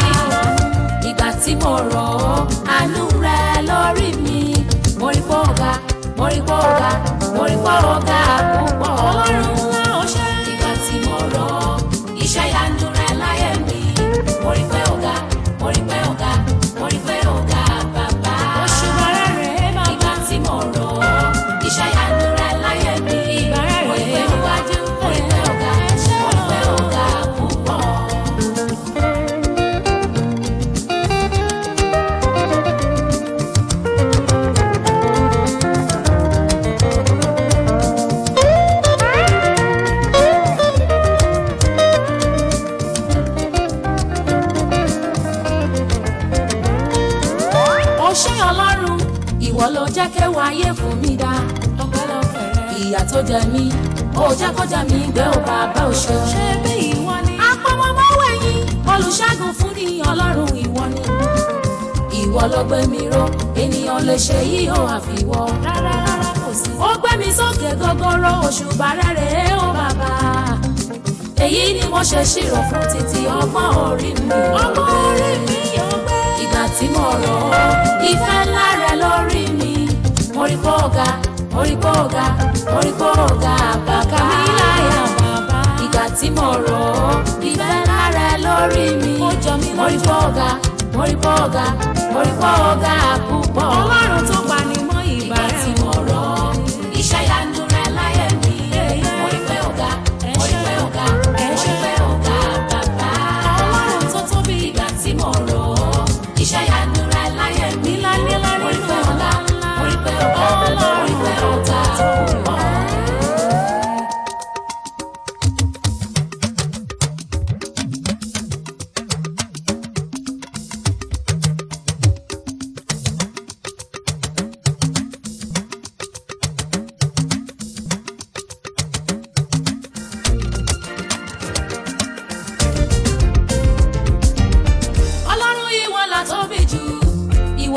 ìgbà tí mo rọ̀ ọ́ àánú rẹ lórí mi mo rí pé ọ̀gá mo rí pé ọ̀gá mo rí pé ọ̀gá púpọ̀ ọlọ́run ńlá ọṣẹ́. ìgbà tí mo rọ̀ ọ́ iṣẹ́ ìyanu rẹ láyé mi mo rí pé ọ̀gá mo rí pé ọ̀gá mo rí pé ọ̀gá bàbá. oṣù bàrẹ̀ rẹ̀ máa bá. ìgbà tí mo rọ̀ ọ́ iṣẹ́ ìyanu rẹ láyé mi mo rí pé ọ̀gájú mo rí pé ọ̀gá mo rí pé ọ̀gá púpọ̀. ó ṣé ọlọ́run ìwọ ló jẹ́ kéwàá ayé fún mi dá ìyà tó jẹ mí ó jẹ́ kó jẹ mí gbé ó bàbá ò ṣe. ṣé bí ìwọ ni. apọmọmọwé yín olùṣègùn fún ni ọlọ́run ìwọ ni. ìwọ ló gbé mi ró ènìyàn lè ṣe yí ó àfiwọ́. rárá rárá kò sí. ó gbé mi sókè gogoro òṣùbà rẹ̀ ó bàbá èyí ni mo ṣe ṣírò fún títí ọgbọ́n orí mi. ọgbọ́n orí mi yóò gbé. ìgbà tí mo rọ̀ ọ́ ìfẹ́ ńlá rẹ lórí mi. mo rí pọ́ ọ̀gá mo rí pọ́ ọ̀gá mo rí pọ́ ọ̀gá bàbá mi láyà bàbá. ìgbà tí mo rọ̀ ọ́ ìfẹ́ ńlá rẹ lórí mi. ó jọ mí lójú. mo rí pọ́ ọ̀gá mo rí pọ́ ọ̀gá mo rí pọ́ ọ̀gá púpọ̀. ọlọ́run tó pa ni mọ́ ìgbà rẹ̀. ìgbà tí mo rọ̀ ọ́ iṣẹ́ yanu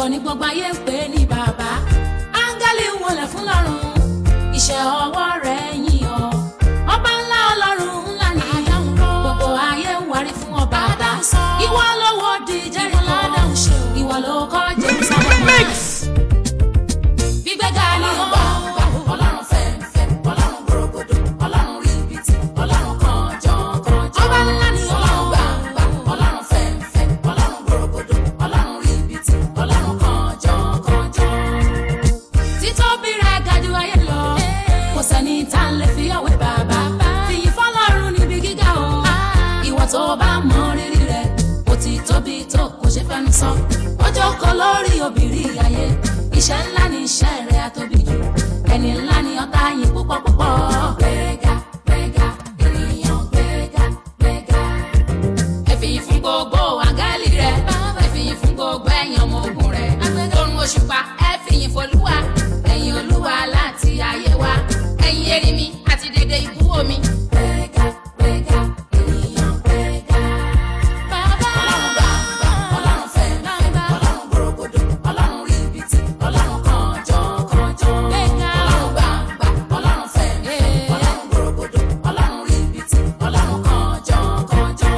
ìwọ ni gbogbo ayé ń pè ní bàbá áńgẹ́lì ń wọlé fún lọ́run iṣẹ́ ọwọ́ rẹ̀ yìn ọ́ ọba ńlá ọlọ́run ńlá ni gbogbo ayé ń wárí fún ọ bàbá ìwọ ló wó di Jẹ́ríkò ìwọ ló kọ́ Jerusalem gbígbéga ni ó ọlọ́run fẹ́ẹ́fẹ́ ọlọ́run gbòrògbòdò ọlọ́run ríbitì ọlọ́run kànjọ́kànjọ́ ọba ńlá ni ọlọ́run gbàǹgbà ọlọ́run fẹ́ẹ́fẹ́ ọlọ́run gbòrògbòdò ọlọ́run ríbitì ọlọ́run kànjọ́kànjọ́ títóbi rẹ̀ ga jù ayé lọ kò sẹ́ni tá a lè fi ọ̀wé bàbá fìyìn fọlọ́run níbi gíga o ìwọ tó bá mọ rírì rẹ̀ kò ti tóbi tó kò ṣe fẹ́nu sọ ó jókòó lórí obìnrin ayé iṣẹ́ ńlá ni iṣẹ́ rẹ̀ àtóbi jù ẹni ńlá ni ọ̀tá yín púpọ̀ púpọ̀ gbéga gbéga ènìyàn gbéga gbéga ẹ fìyìn fún gbogbo àgálì rẹ̀ ẹ fìyìn fún gbogbo ẹ̀yìn ọmọ ogun rẹ̀ lórun òṣùpá ẹ fìyìn fọlúwa ẹ̀yin olúwa láti ayé wa ẹ̀yin erinmi àti dédé ibú omi. gbéga gbéga ènìyàn gbéga. bàbá ọlọ́run gbàgbà ọlọ́run fẹ́ẹ́fẹ́ ọlọ́run gbòrògbòdò ọlọ́run ríbitì ọlọ́run kànjọ́kànjọ́. gbéga ọlọ́run gbàgbà ọlọ́run fẹ́ẹ́fẹ́ ọlọ́run gbòrògbòdò ọlọ́run ríbitì ọlọ́run kànjọ́kànjọ́.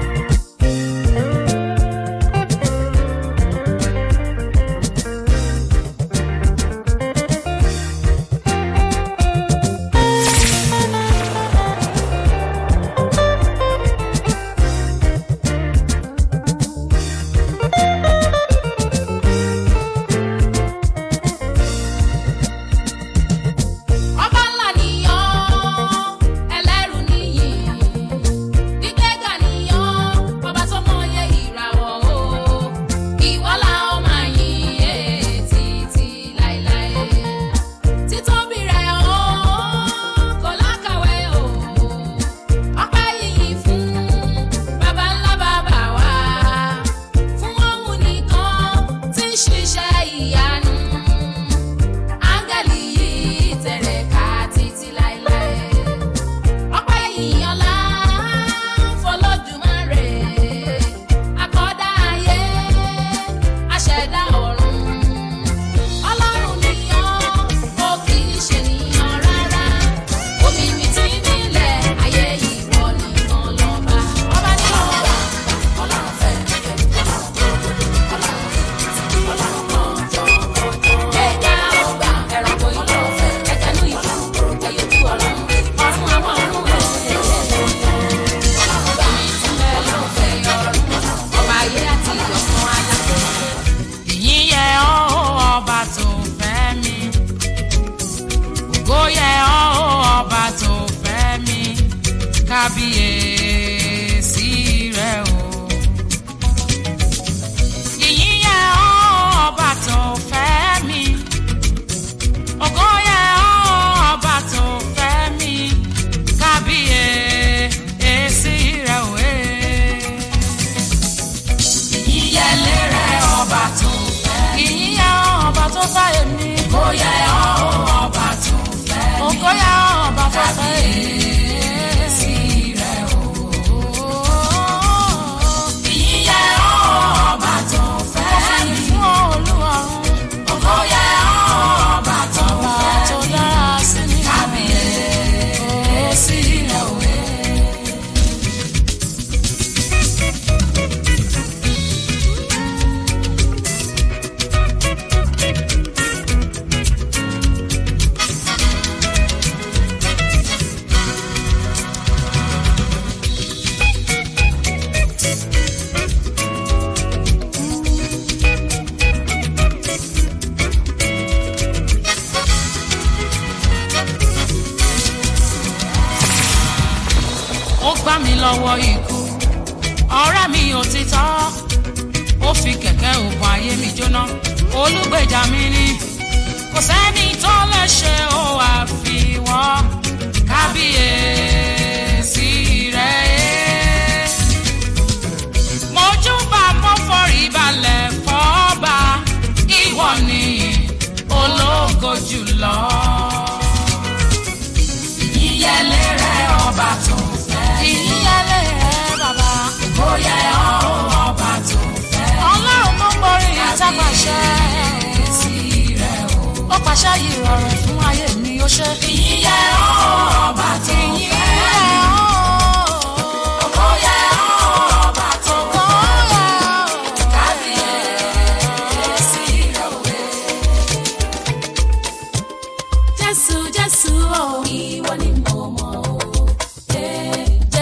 ọba ńlá nìyàn ẹlẹ́rù nìyí gbígbéga nìyàn ọba tó mọyé ìràwọ̀ o ìwọ la ó máa yìn é títí láéláé títóbi rẹ̀ o kò lákàwé o ọpẹ́ yìí fún baba ńlá bàbá wa fún òun nìkan tí ń ṣiṣẹ́ ìyanu áńgẹ́lì yìí tẹ̀rẹ̀ ká títí láéláé. ọpẹ́ ìyànlá fọlọ́dúnmáre akọ́dá ayé aṣẹ̀dá ọ̀run. ọlọ́run nìyàn ó kì í ṣe nìyàn rárá. omi mi ti nílẹ̀ ayé ìwọ nìkan lọ́ba. ọba ní ọba ọlọ́run fẹ́ ọlọ́run tó ọlọ́run ọlọ́run kan jọ ẹ̀ka ọgbà ẹranko ìlú ọ̀fẹ́ ẹ̀kẹ́nu ìlú ẹ̀yọ́jú ọ̀run ọ̀run àwọn ọ̀run ẹ̀yẹ ọlọ́run bá mi ti bẹ́ẹ̀ lọ́fẹ̀ ọ̀run ọba ayé àti ìyọ̀kan alá. ìyìn yẹ ọ́ ọba tó fẹ́ mi ògo yẹ ọ́ ọba tó fẹ́ mi kábíyèsí rẹ o. ìyìn yẹ ọ́ ọba tó fẹ́ mi ògo yẹ ọ́ ọba tó fẹ́ mi kábíyèsí rẹ o. Eh ìyẹlé rẹ ọba tó fẹ́. ìyíyá ọba tó fẹ́ èmi. kò yẹ ọba tó fẹ́ mi. ògo yẹ ọba tó fẹ́ èmi. sí rẹ o. ìyíyá ọba tó fẹ́ mi. fún olúwarun. ògo yẹ ọba tó fẹ́ mi. tó dára sí mi. kábíyèsí rẹ o. ó gbá mi lọ́wọ́ ikú ọ̀rẹ́ mi òtítọ́ ó fi kẹ̀kẹ́ òògùn ayé mi jóná olùgbèjà mi ni kò sẹ́ni tó lè ṣe ó àfiwọ́ kábíyèsí rẹ̀ mojúbà mo forí balẹ̀ fọ́ba ìwọ ni ológo jùlọ ìyẹlé rẹ ọba tó fẹ́. ìyẹlé rẹ bàbá. ó yẹ ọ́ ọba tó fẹ́. ọlọ́run tó ń borí ìtàpàṣẹ.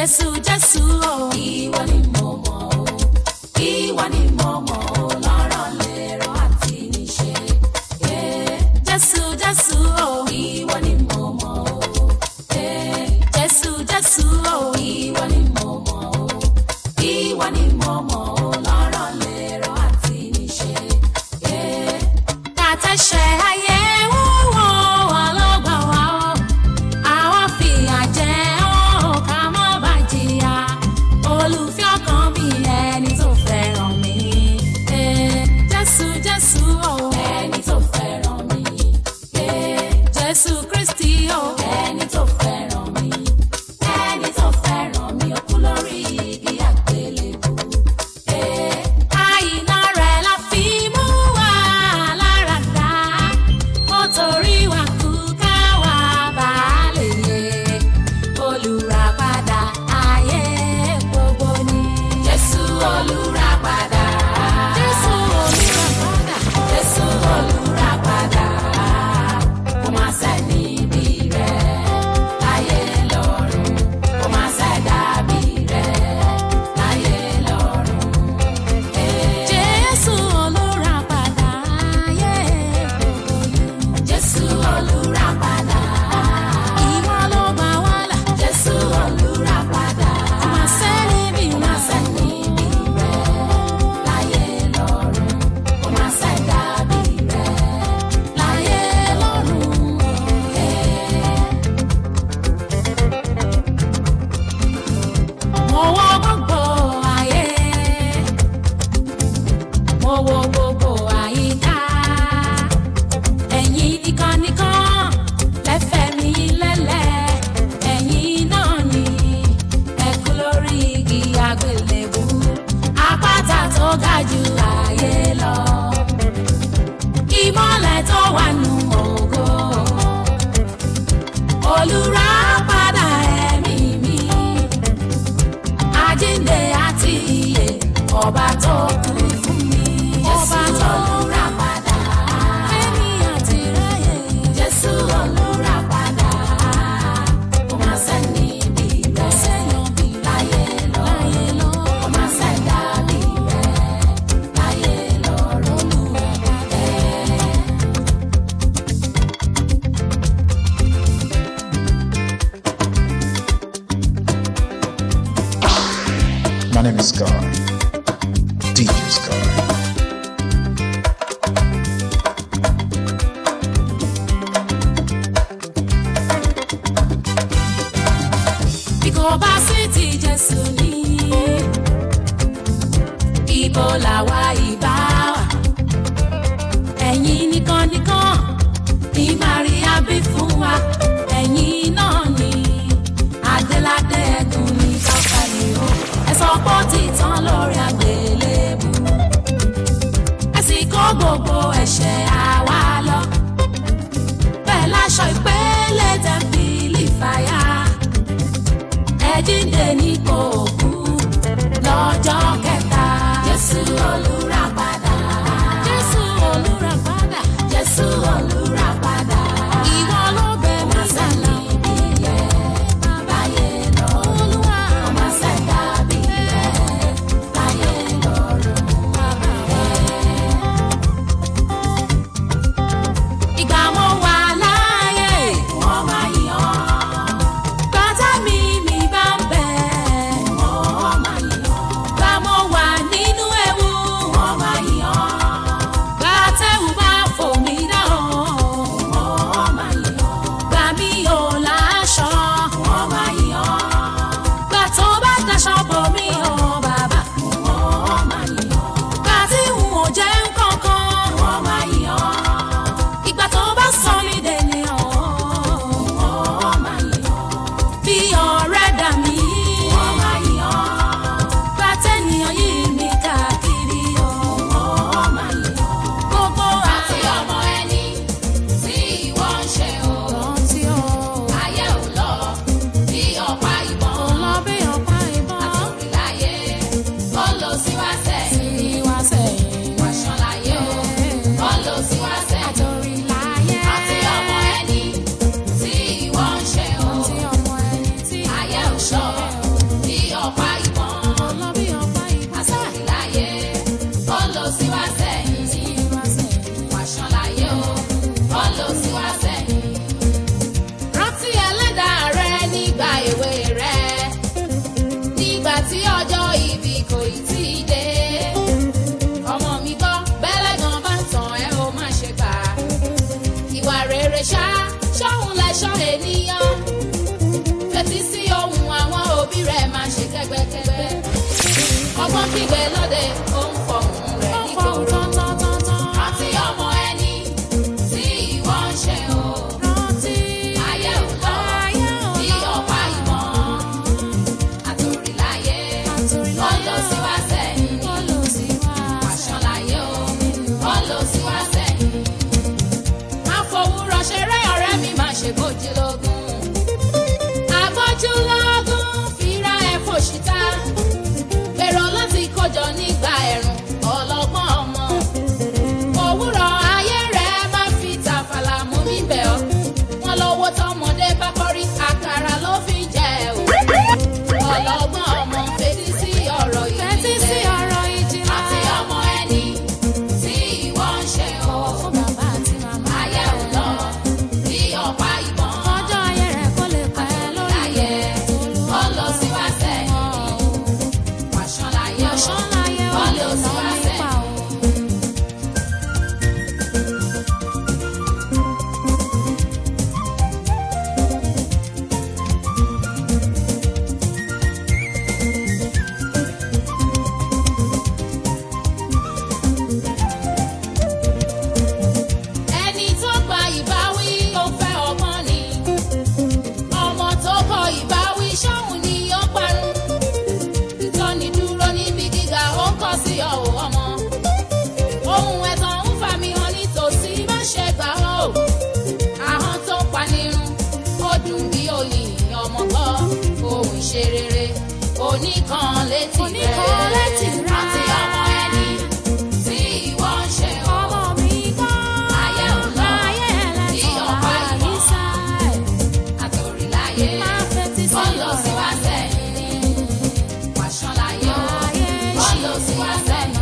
Jésù Jésù o. Ìwọ ni mo mọ̀ o. Ìwọ ni mo mọ̀ o. Lọ́rọ̀ lérò àti níṣe. Eh, Jésù Jésù o. Ìwọ ni mo mọ̀ o. Eh, Jésù Jésù o. Ìwọ ni mo mọ̀ o. Ìwọ ni mo mọ̀ o. Lọ́rọ̀ lérò àti níṣe. Eh, Kàtẹ́ṣẹ̀ ayé wúwo wà lọ́gbà wa o àwọn fìyà jẹ ọ́ ká má bà jìyà olùfẹ́ ọkàn mi ẹni tó fẹ́ràn mi Eh, jésù jésù o ẹni tó fẹ́ràn mi Eh, jésù kristi o ẹni tó fẹ́ràn mi ẹni tó fẹ́ràn mi ó kú lórí igi àgbélébùú. Eh, àìná rẹ̀ la fi mú wa lára dá ó torí wa kú ká wá bá lè yé olùràpadà ayé gbogbo ni. jésù olùràpadà. jésù olùràpadà. jésù olùràpadà. kò má sẹ́ni bí rẹ̀ láyé lọ́run. kò má sẹ́dàbí rẹ̀ láyé lọ́run. Jésù olùràpadà ayé gbogbo ni. Jésù olùràpadà. Ìwọ ló gbà wá là. Jésù olùràpadà. Kò má sẹ́ni bí rẹ̀. Kò má sẹ́ni bí rẹ̀ láyé lọ́run. Kò má sẹ́dá bí rẹ̀ láyé lọ́run. Mo wọ gbogbo ayé mo wo gbogbo àyíká ẹ̀yin nìkan nìkan lẹ́fẹ̀ẹ́ mi lẹ́lẹ̀ ẹ̀yin náà ni ẹ̀kú lórí igi àgbélébú àpáta tó ga jù ayé lọ ìmọ̀lẹ̀ tó wà nù ògo olùràpadà ẹ̀mí mi àjíǹde àti ìyè ọba tó kú fún mi. ọba tó lura padà. fẹ́mi àti ráyè. jésù olùrà padà. kò má sẹ́ni bí rẹ̀. sẹ́yìn bí láyé lọ. láyé lọ. kò má sẹ́dá bí rẹ̀. láyé lọ. olùrà padà. My name is Sky. DJ Sky. bí kò bá sí ti jésù ní ibo làwa ìbá wà ẹ̀yin nìkan nìkan ní maria bí fún wa ẹ̀yin náà ni adéládé ẹ̀gùn ní káfáyé o ẹ sọ pé ó ti tán lórí àgbélébù ẹ sì kó gbogbo ẹ̀ṣẹ̀ àwa lọ bẹ́ẹ̀ láṣọ ìpele tẹ̀m̀pìlì fàyà ẹ̀jíǹde nípò òkú lọ́jọ́ kẹta. Jésù olùràpadà. Jésù olùràpadà. Jésù olùràpadà. Ìwọ ló bẹ̀ mí sálà. Báyé lọ. Olúwa. Ọmọ sẹ́dá bí rẹ̀. Báyé lọ́rùn. Ìgbà mo wà láàyè. Wọ́n máa yàn án. Bàtà mi mi bá ń bẹ̀. Wọ́n máa yàn án. Gbà mo tí ọjọ́ ìbí kò ì tí ì dé. ọmọ mi gbọ́ bẹ́lẹ̀ gan bá ń tàn ẹ́ ó má ṣe gbà. ìwà rere ṣá ṣọ́hun lẹ́ṣọ́ ènìyàn. fetí sí ohun àwọn òbí rẹ̀ máa ṣe kẹ́gbẹ́kẹ́gbẹ́. ọgbọ́n kígbe lóde ó ń fọhùn rẹ̀ nígboro. rántí ọmọ ẹni tí ìwọ ń ṣe o. ayé ò lọ bí ọ̀pá ìmọ̀ àtòrìláyé wọ́n lọ sí wá sẹ́yìn wàṣọ láyé o wọ́n lọ sí wá sẹ́yìn. má fowórọ̀ ṣeré ọ̀rẹ́ mi má ṣe bójú lógún. àbójú lógún fira ẹ̀ fòṣìta. gbèrò láti kójọ nígbà ẹ̀rùn ọlọ́gbọ́n ọmọ. òwúrọ̀ ayé rẹ̀ má fi tàfàlà mú mi bẹ̀ ọ́. wọ́n lówó tọmọdé bá kọ́rí àkàrà ló fi jẹ o ọlọ́gbọ́n ọmọ fetí sí ọ̀rọ̀ ìjìnlẹ̀ àti ọmọ ẹni tí ìwọ ń ṣe o. ayé ò lọ bí ọ̀pá ìbọn láyé wọ́n lọ sí wá sẹ́yìn wàṣán láyé o wọ́n lọ sí wá sẹ́yìn. ẹni tó gba ìbáwí ó fẹ́ ọgbọ́n ni ọmọ tó kọ ìbáwí ṣọ́hun ni ó parun ìtọ́ni dúró níbi gíga ó ń kọ́ sí ọ̀hún ọmọ ohun ẹ̀tàn ń fà mí hàn nítòsí má ṣe gbà ó ahọ́n tó panirun ó dùn bí oyin ọmọ gbọ́ ohun ìṣe rere oníkan létí rẹ̀ rántí ọmọ ẹni tí ìwọ ń ṣe o. ayé ò lọ bí ọ̀pá ìmọ̀ àtòrìláyé wọ́n lọ sí wá sẹ́yìn wàṣán láyé o wọ́n lọ sí wá sẹ́yìn.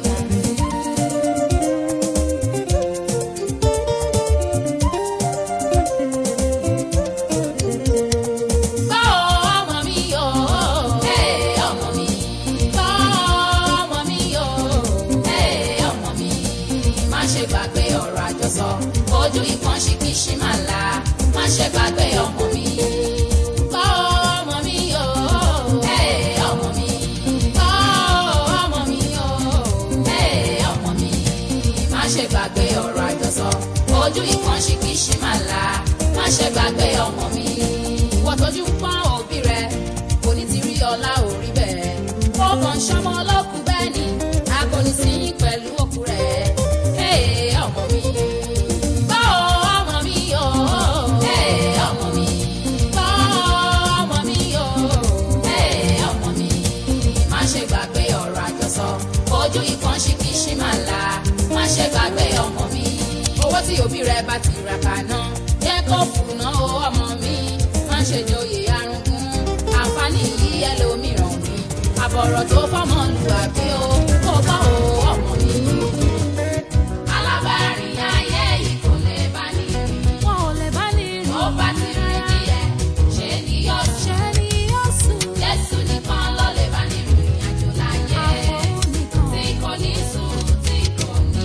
Gbọ́ ọmọ mi o, ee ọmọ mi. Gbọ́ ọmọ mi o, ee ọmọ mi. Má ṣe gbàgbé ọ̀rọ̀ àjọsọ, ojú ìkan ṣìkìṣì máa la. Má ṣe gbàgbé ọmọ mi. Gbọ́ ọmọ mi o, ee ọmọ mi. Gbọ́ ọmọ mi o, ee ọmọ mi. Má ṣe gbàgbé ọ̀rọ̀ àjọsọ, ojú ìkan ṣìkìṣì máa la. Má ṣe gbàgbé ọmọ mi ìwọ tójú ń pọ́n òbí rẹ̀ kò ní ti rí ọlá òrí bẹ́ẹ̀. ó kàn ṣọmọ ọlọ́kù bẹ́ẹ̀ ni a kò ní sí yín pẹ̀lú òkú rẹ̀. Ee, ọmọ mi. Gbọ́ ọmọ mi o. Ee, ọmọ mi. Gbọ́ ọmọ mi o. Ee, ọmọ mi. Má ṣe gbàgbé ọ̀rọ̀ àjọsọ. Ojú ìkan ṣìkìṣì máa la. Má ṣe gbàgbé ọmọ mi. Owó tí òbí rẹ̀ bá ti rà kàná. Jẹ́ kó fùnà o ọmọ mi. Má ṣe joyè arúgbó. Àǹfààní yìí ẹlòmíràn ni. Àbọ̀rọ̀ tó fọ́mọ lù àbí o. Kó bá o ọmọ mi. Alábàárìn ayé yìí kò lè bá ní rí. Ó bá ti rí díẹ̀, ṣé ni yóò sùn? Jésù nìkan ló lè bá ní rìn àjò láyé. Tí kò ní sùn, tí kò ní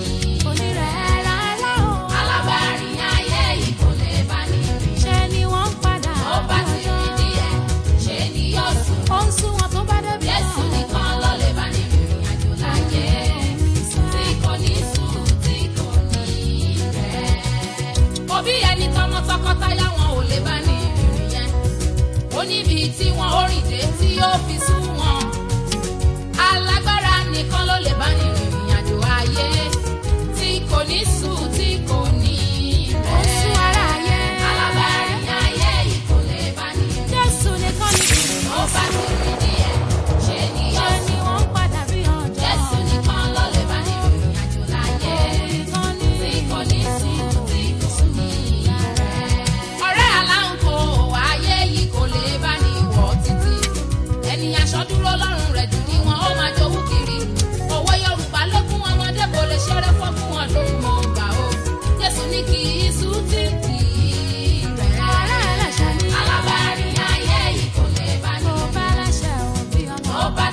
alábàárìn ayé yìí kò lè bá ní rí. Ó bá ti rí díẹ̀, ṣé ni yóò sùn? Jésù nìkan ló lè bá ní rìn àjò láyé. Tí kò ní sùn, tí kò ní rẹ̀. Òbí ẹni tọmọ tọkọtaya wọn ò lè bá ní ìrìn yẹn. Ó níbi tí wọn ó rìn dé tí ó fi sú wọn. Alágbára nìkan ló lè bá ní ìrìn àjò ayé. Tí kò ní sùn, tí kò ní rẹ̀. Alábàárìn ayé yìí kò lè bá ní ìrìn. Ó bá ti rí díẹ̀, ṣé ni yóò sùn? Jésù nìkan ló lè bá ní ìrìn àjò láyé. Tí kò ní sùn, tí kò ní rẹ̀. Ọ̀rẹ́ aláǹkó ayé yìí kò lè bá ní wọ̀ títí. Ẹni aṣọ dúró lọ́rùn rẹ̀ jù ní wọn ó máa jowú kiri. Òwe Yorùbá ló fún ọmọdé kò lè ṣeré fọ́gún ọdún mọ́ gbà ó. Jésù ní kì í sùn tí kì í rẹ̀. Alábàárìn ayé yìí kò lè bá ní ìrìn. Ó bá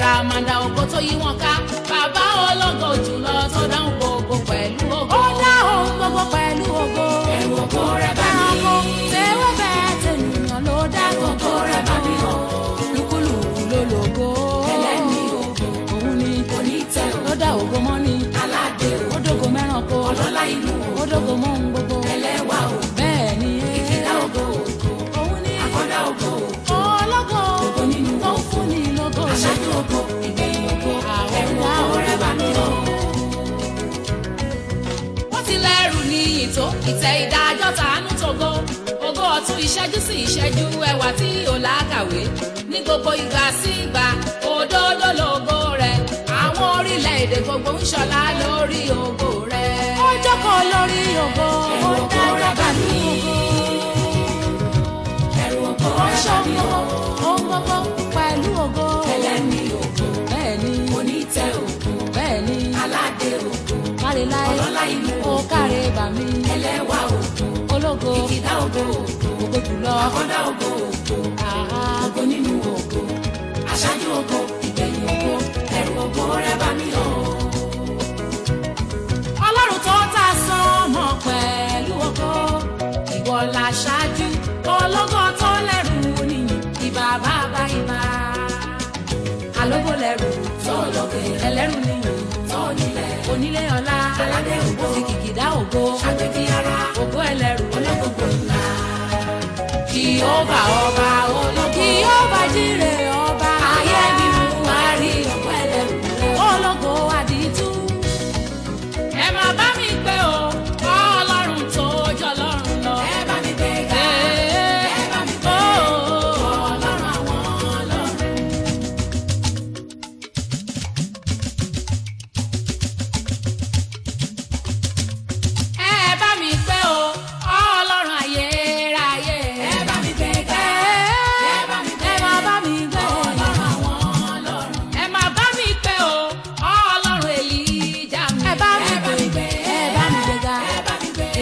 àràmàǹdà ògo tó yí wọn ká bàbá ológo jùlọ tó dáhùn gbogbo pẹ̀lú ògo. ó dáhùn gbogbo pẹ̀lú ògo. ẹ̀rù ògo rẹ̀ bá mi. ẹranko tẹ́wọ́ bẹ́ẹ̀ tẹ̀yìnyàn ló dá gbogbo rẹ̀ bá mi hàn. lúkúlùkù ló lògo. ẹlẹ́ni ògo. òun ni onítẹ̀ ló dá ògo mọ́ ni. aládé o. ó dógo mẹ́ranko. ọlọ́lá inú o. ó dógo mọ́ ohun gbogbo. ẹlẹ́wà o. bẹ́ẹ̀ ni ẹ́. ìkìlá ògo ògo. òun ni. àkọ́dá ògo ògo. ológo. ògo nínú tó ń fún ni lógo. aṣáájú ògo. ìgbẹ̀yìn ògo. ẹ̀rù ògo rẹ̀ bá mi hàn wọ́n ti lẹ́rù ní ìtò ìtẹ́ ìdájọ́ tàánú tògo ògo ọ̀tún ìṣẹ́jú sí ìṣẹ́jú ẹwà tí ò lákàwé ní gbogbo ìgbà sí ìgbà òdodo lògo rẹ̀ àwọn orílẹ̀-èdè gbogbo ń ṣọlá lórí ògo rẹ̀. ó jókòó lórí ògo ó dájọ́ pẹ̀lú ògo ẹ̀rù ògo ó ṣògo ohun gbogbo pẹ̀lú ògo ẹlẹ́ni ògo bẹ́ẹ̀ ni onítẹ̀ ògo bẹ́ẹ̀ ni aládé ògo káre láyé ọlọ́lá inú ó káre bà mí ẹlẹ́wà ògo ológo ìkìdá ògo ògo ògo jùlọ àkọ́dá ògo ògo ògo nínú ògo aṣáájú ògo ìgbẹ̀yìn ògo ẹ̀rù ògo rẹ̀ bá mi hàn ọlọ́run tó ta sánmọ pẹ̀lú ògo ìwọ la ṣáájú ológo tó lẹ́rù nìyí ìbà bàbá ìbà alógo lẹ́rù tó lókè ẹlẹ́rù nìyí tó nílẹ̀ onílé ọlá aládé ògo kìkìdá ògo àgbẹ̀bí ara ògo ẹlẹ́rù ológogo ńlá kìhóbà ọba ológo kìhóbà jíre ọba ayé mímú àárí ògo ẹlẹ́rù ológo àdìtú ẹ máa bá mi pé o ọlọ́run tó jọ lọ́run lọ. ẹ bá mi gbé ga ẹ bá mi pé o ọlọ́run àwọn ọlọ́run. ẹ bá mi pé o ọlọ́run ayérayé. ẹ bá mi gbé ga ẹ bá mi pé ẹ máa bá mi gbé ọlọ́run àwọn ọlọ́run. ẹ máa bá mi pé o ọlọ́run èlíjà mi. ẹ bá mi gbé ẹ bá mi gbé ga ẹ bá mi gbé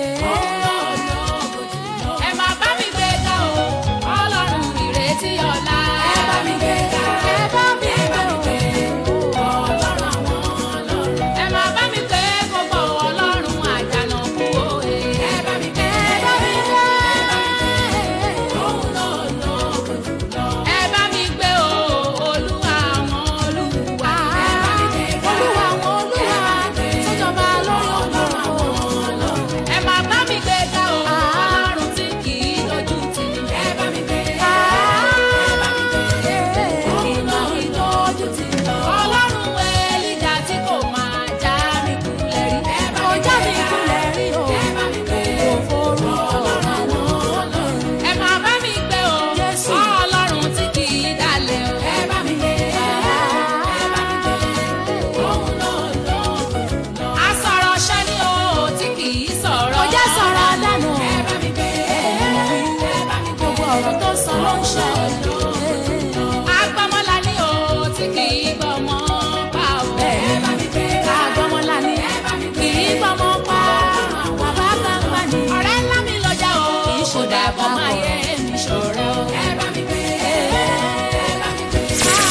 ẹ máa bá mi gbé ga o ọlọ́run ìrètí ọ̀la. ẹ bá mi gbé ga ẹ bá mi gbé o ọlọ́run àwọn ọlọ́run. ẹ máa bá mi gbé gbogbo ọlọ́run àjànàkú òye. ẹ bá mi gbé ẹ bá mi gbé òun ló lóko jùlọ. ẹ bá mi gbé o olúwa àwọn olúwa. ẹ bá mi gbé ga olúwa àwọn olúwa sọjọba lórí ọlọ́run. ẹ máa bá mi gbé ga o ọlọ́run tí kì í dojú tì ní. ẹ bá mi gbé ga ẹ bá mi gbé òun ló dojú tì ní. ọlọ́run èlìjà tí kò máa já mi kulẹ̀ rí. ẹ bá mi já mi kulẹ̀ rí o. ẹ bá mi gbé o forú ọlọ́run àwọn ọlọ́run. ẹ máa bá mi gbé o ọlọ́run tí kì í dalẹ̀ o. ẹ bá mi gbé ẹ bá mi gbé òun ló lóko jùlọ. asọ̀rọ̀ ṣẹ́ ni o tí kì í sọ̀rọ̀. kò jẹ́ sọ̀rọ̀ dànù. ẹ bá mi gbé ẹ bá mi gbé gbogbo ọ̀rọ̀ tó sọ ló ń ṣe. agbọ́mọlá ni o tí kì í gbọ́mọ pa o. ẹ bá mi gbé agbọ́mọlá ni kì í gbọ́mọ pa. bàbá gbàgbà ni. ọ̀rẹ́ ńlá mi lọ́jà o. kì í ṣe dàbọ̀ máa yẹ mi ṣọ̀rẹ́ o. ẹ bá mi gbé ẹ bá mi gbé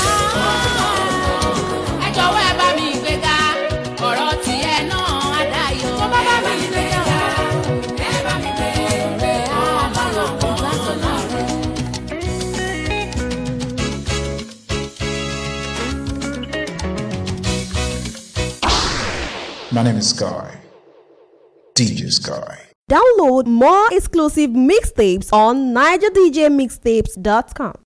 ẹ jọ̀wọ́ ẹ bá mi gbé ga ọ̀rọ̀ tiẹ̀ náà á dayọ̀. tó bá bá mi gbé ga ẹ bá mi gbé ọ̀rẹ́ àbáyọ̀ kan látọ̀lá rẹ̀. My name is Sky. DJ Sky. Download more exclusive mixtapes on nigerdjmixtapes.com.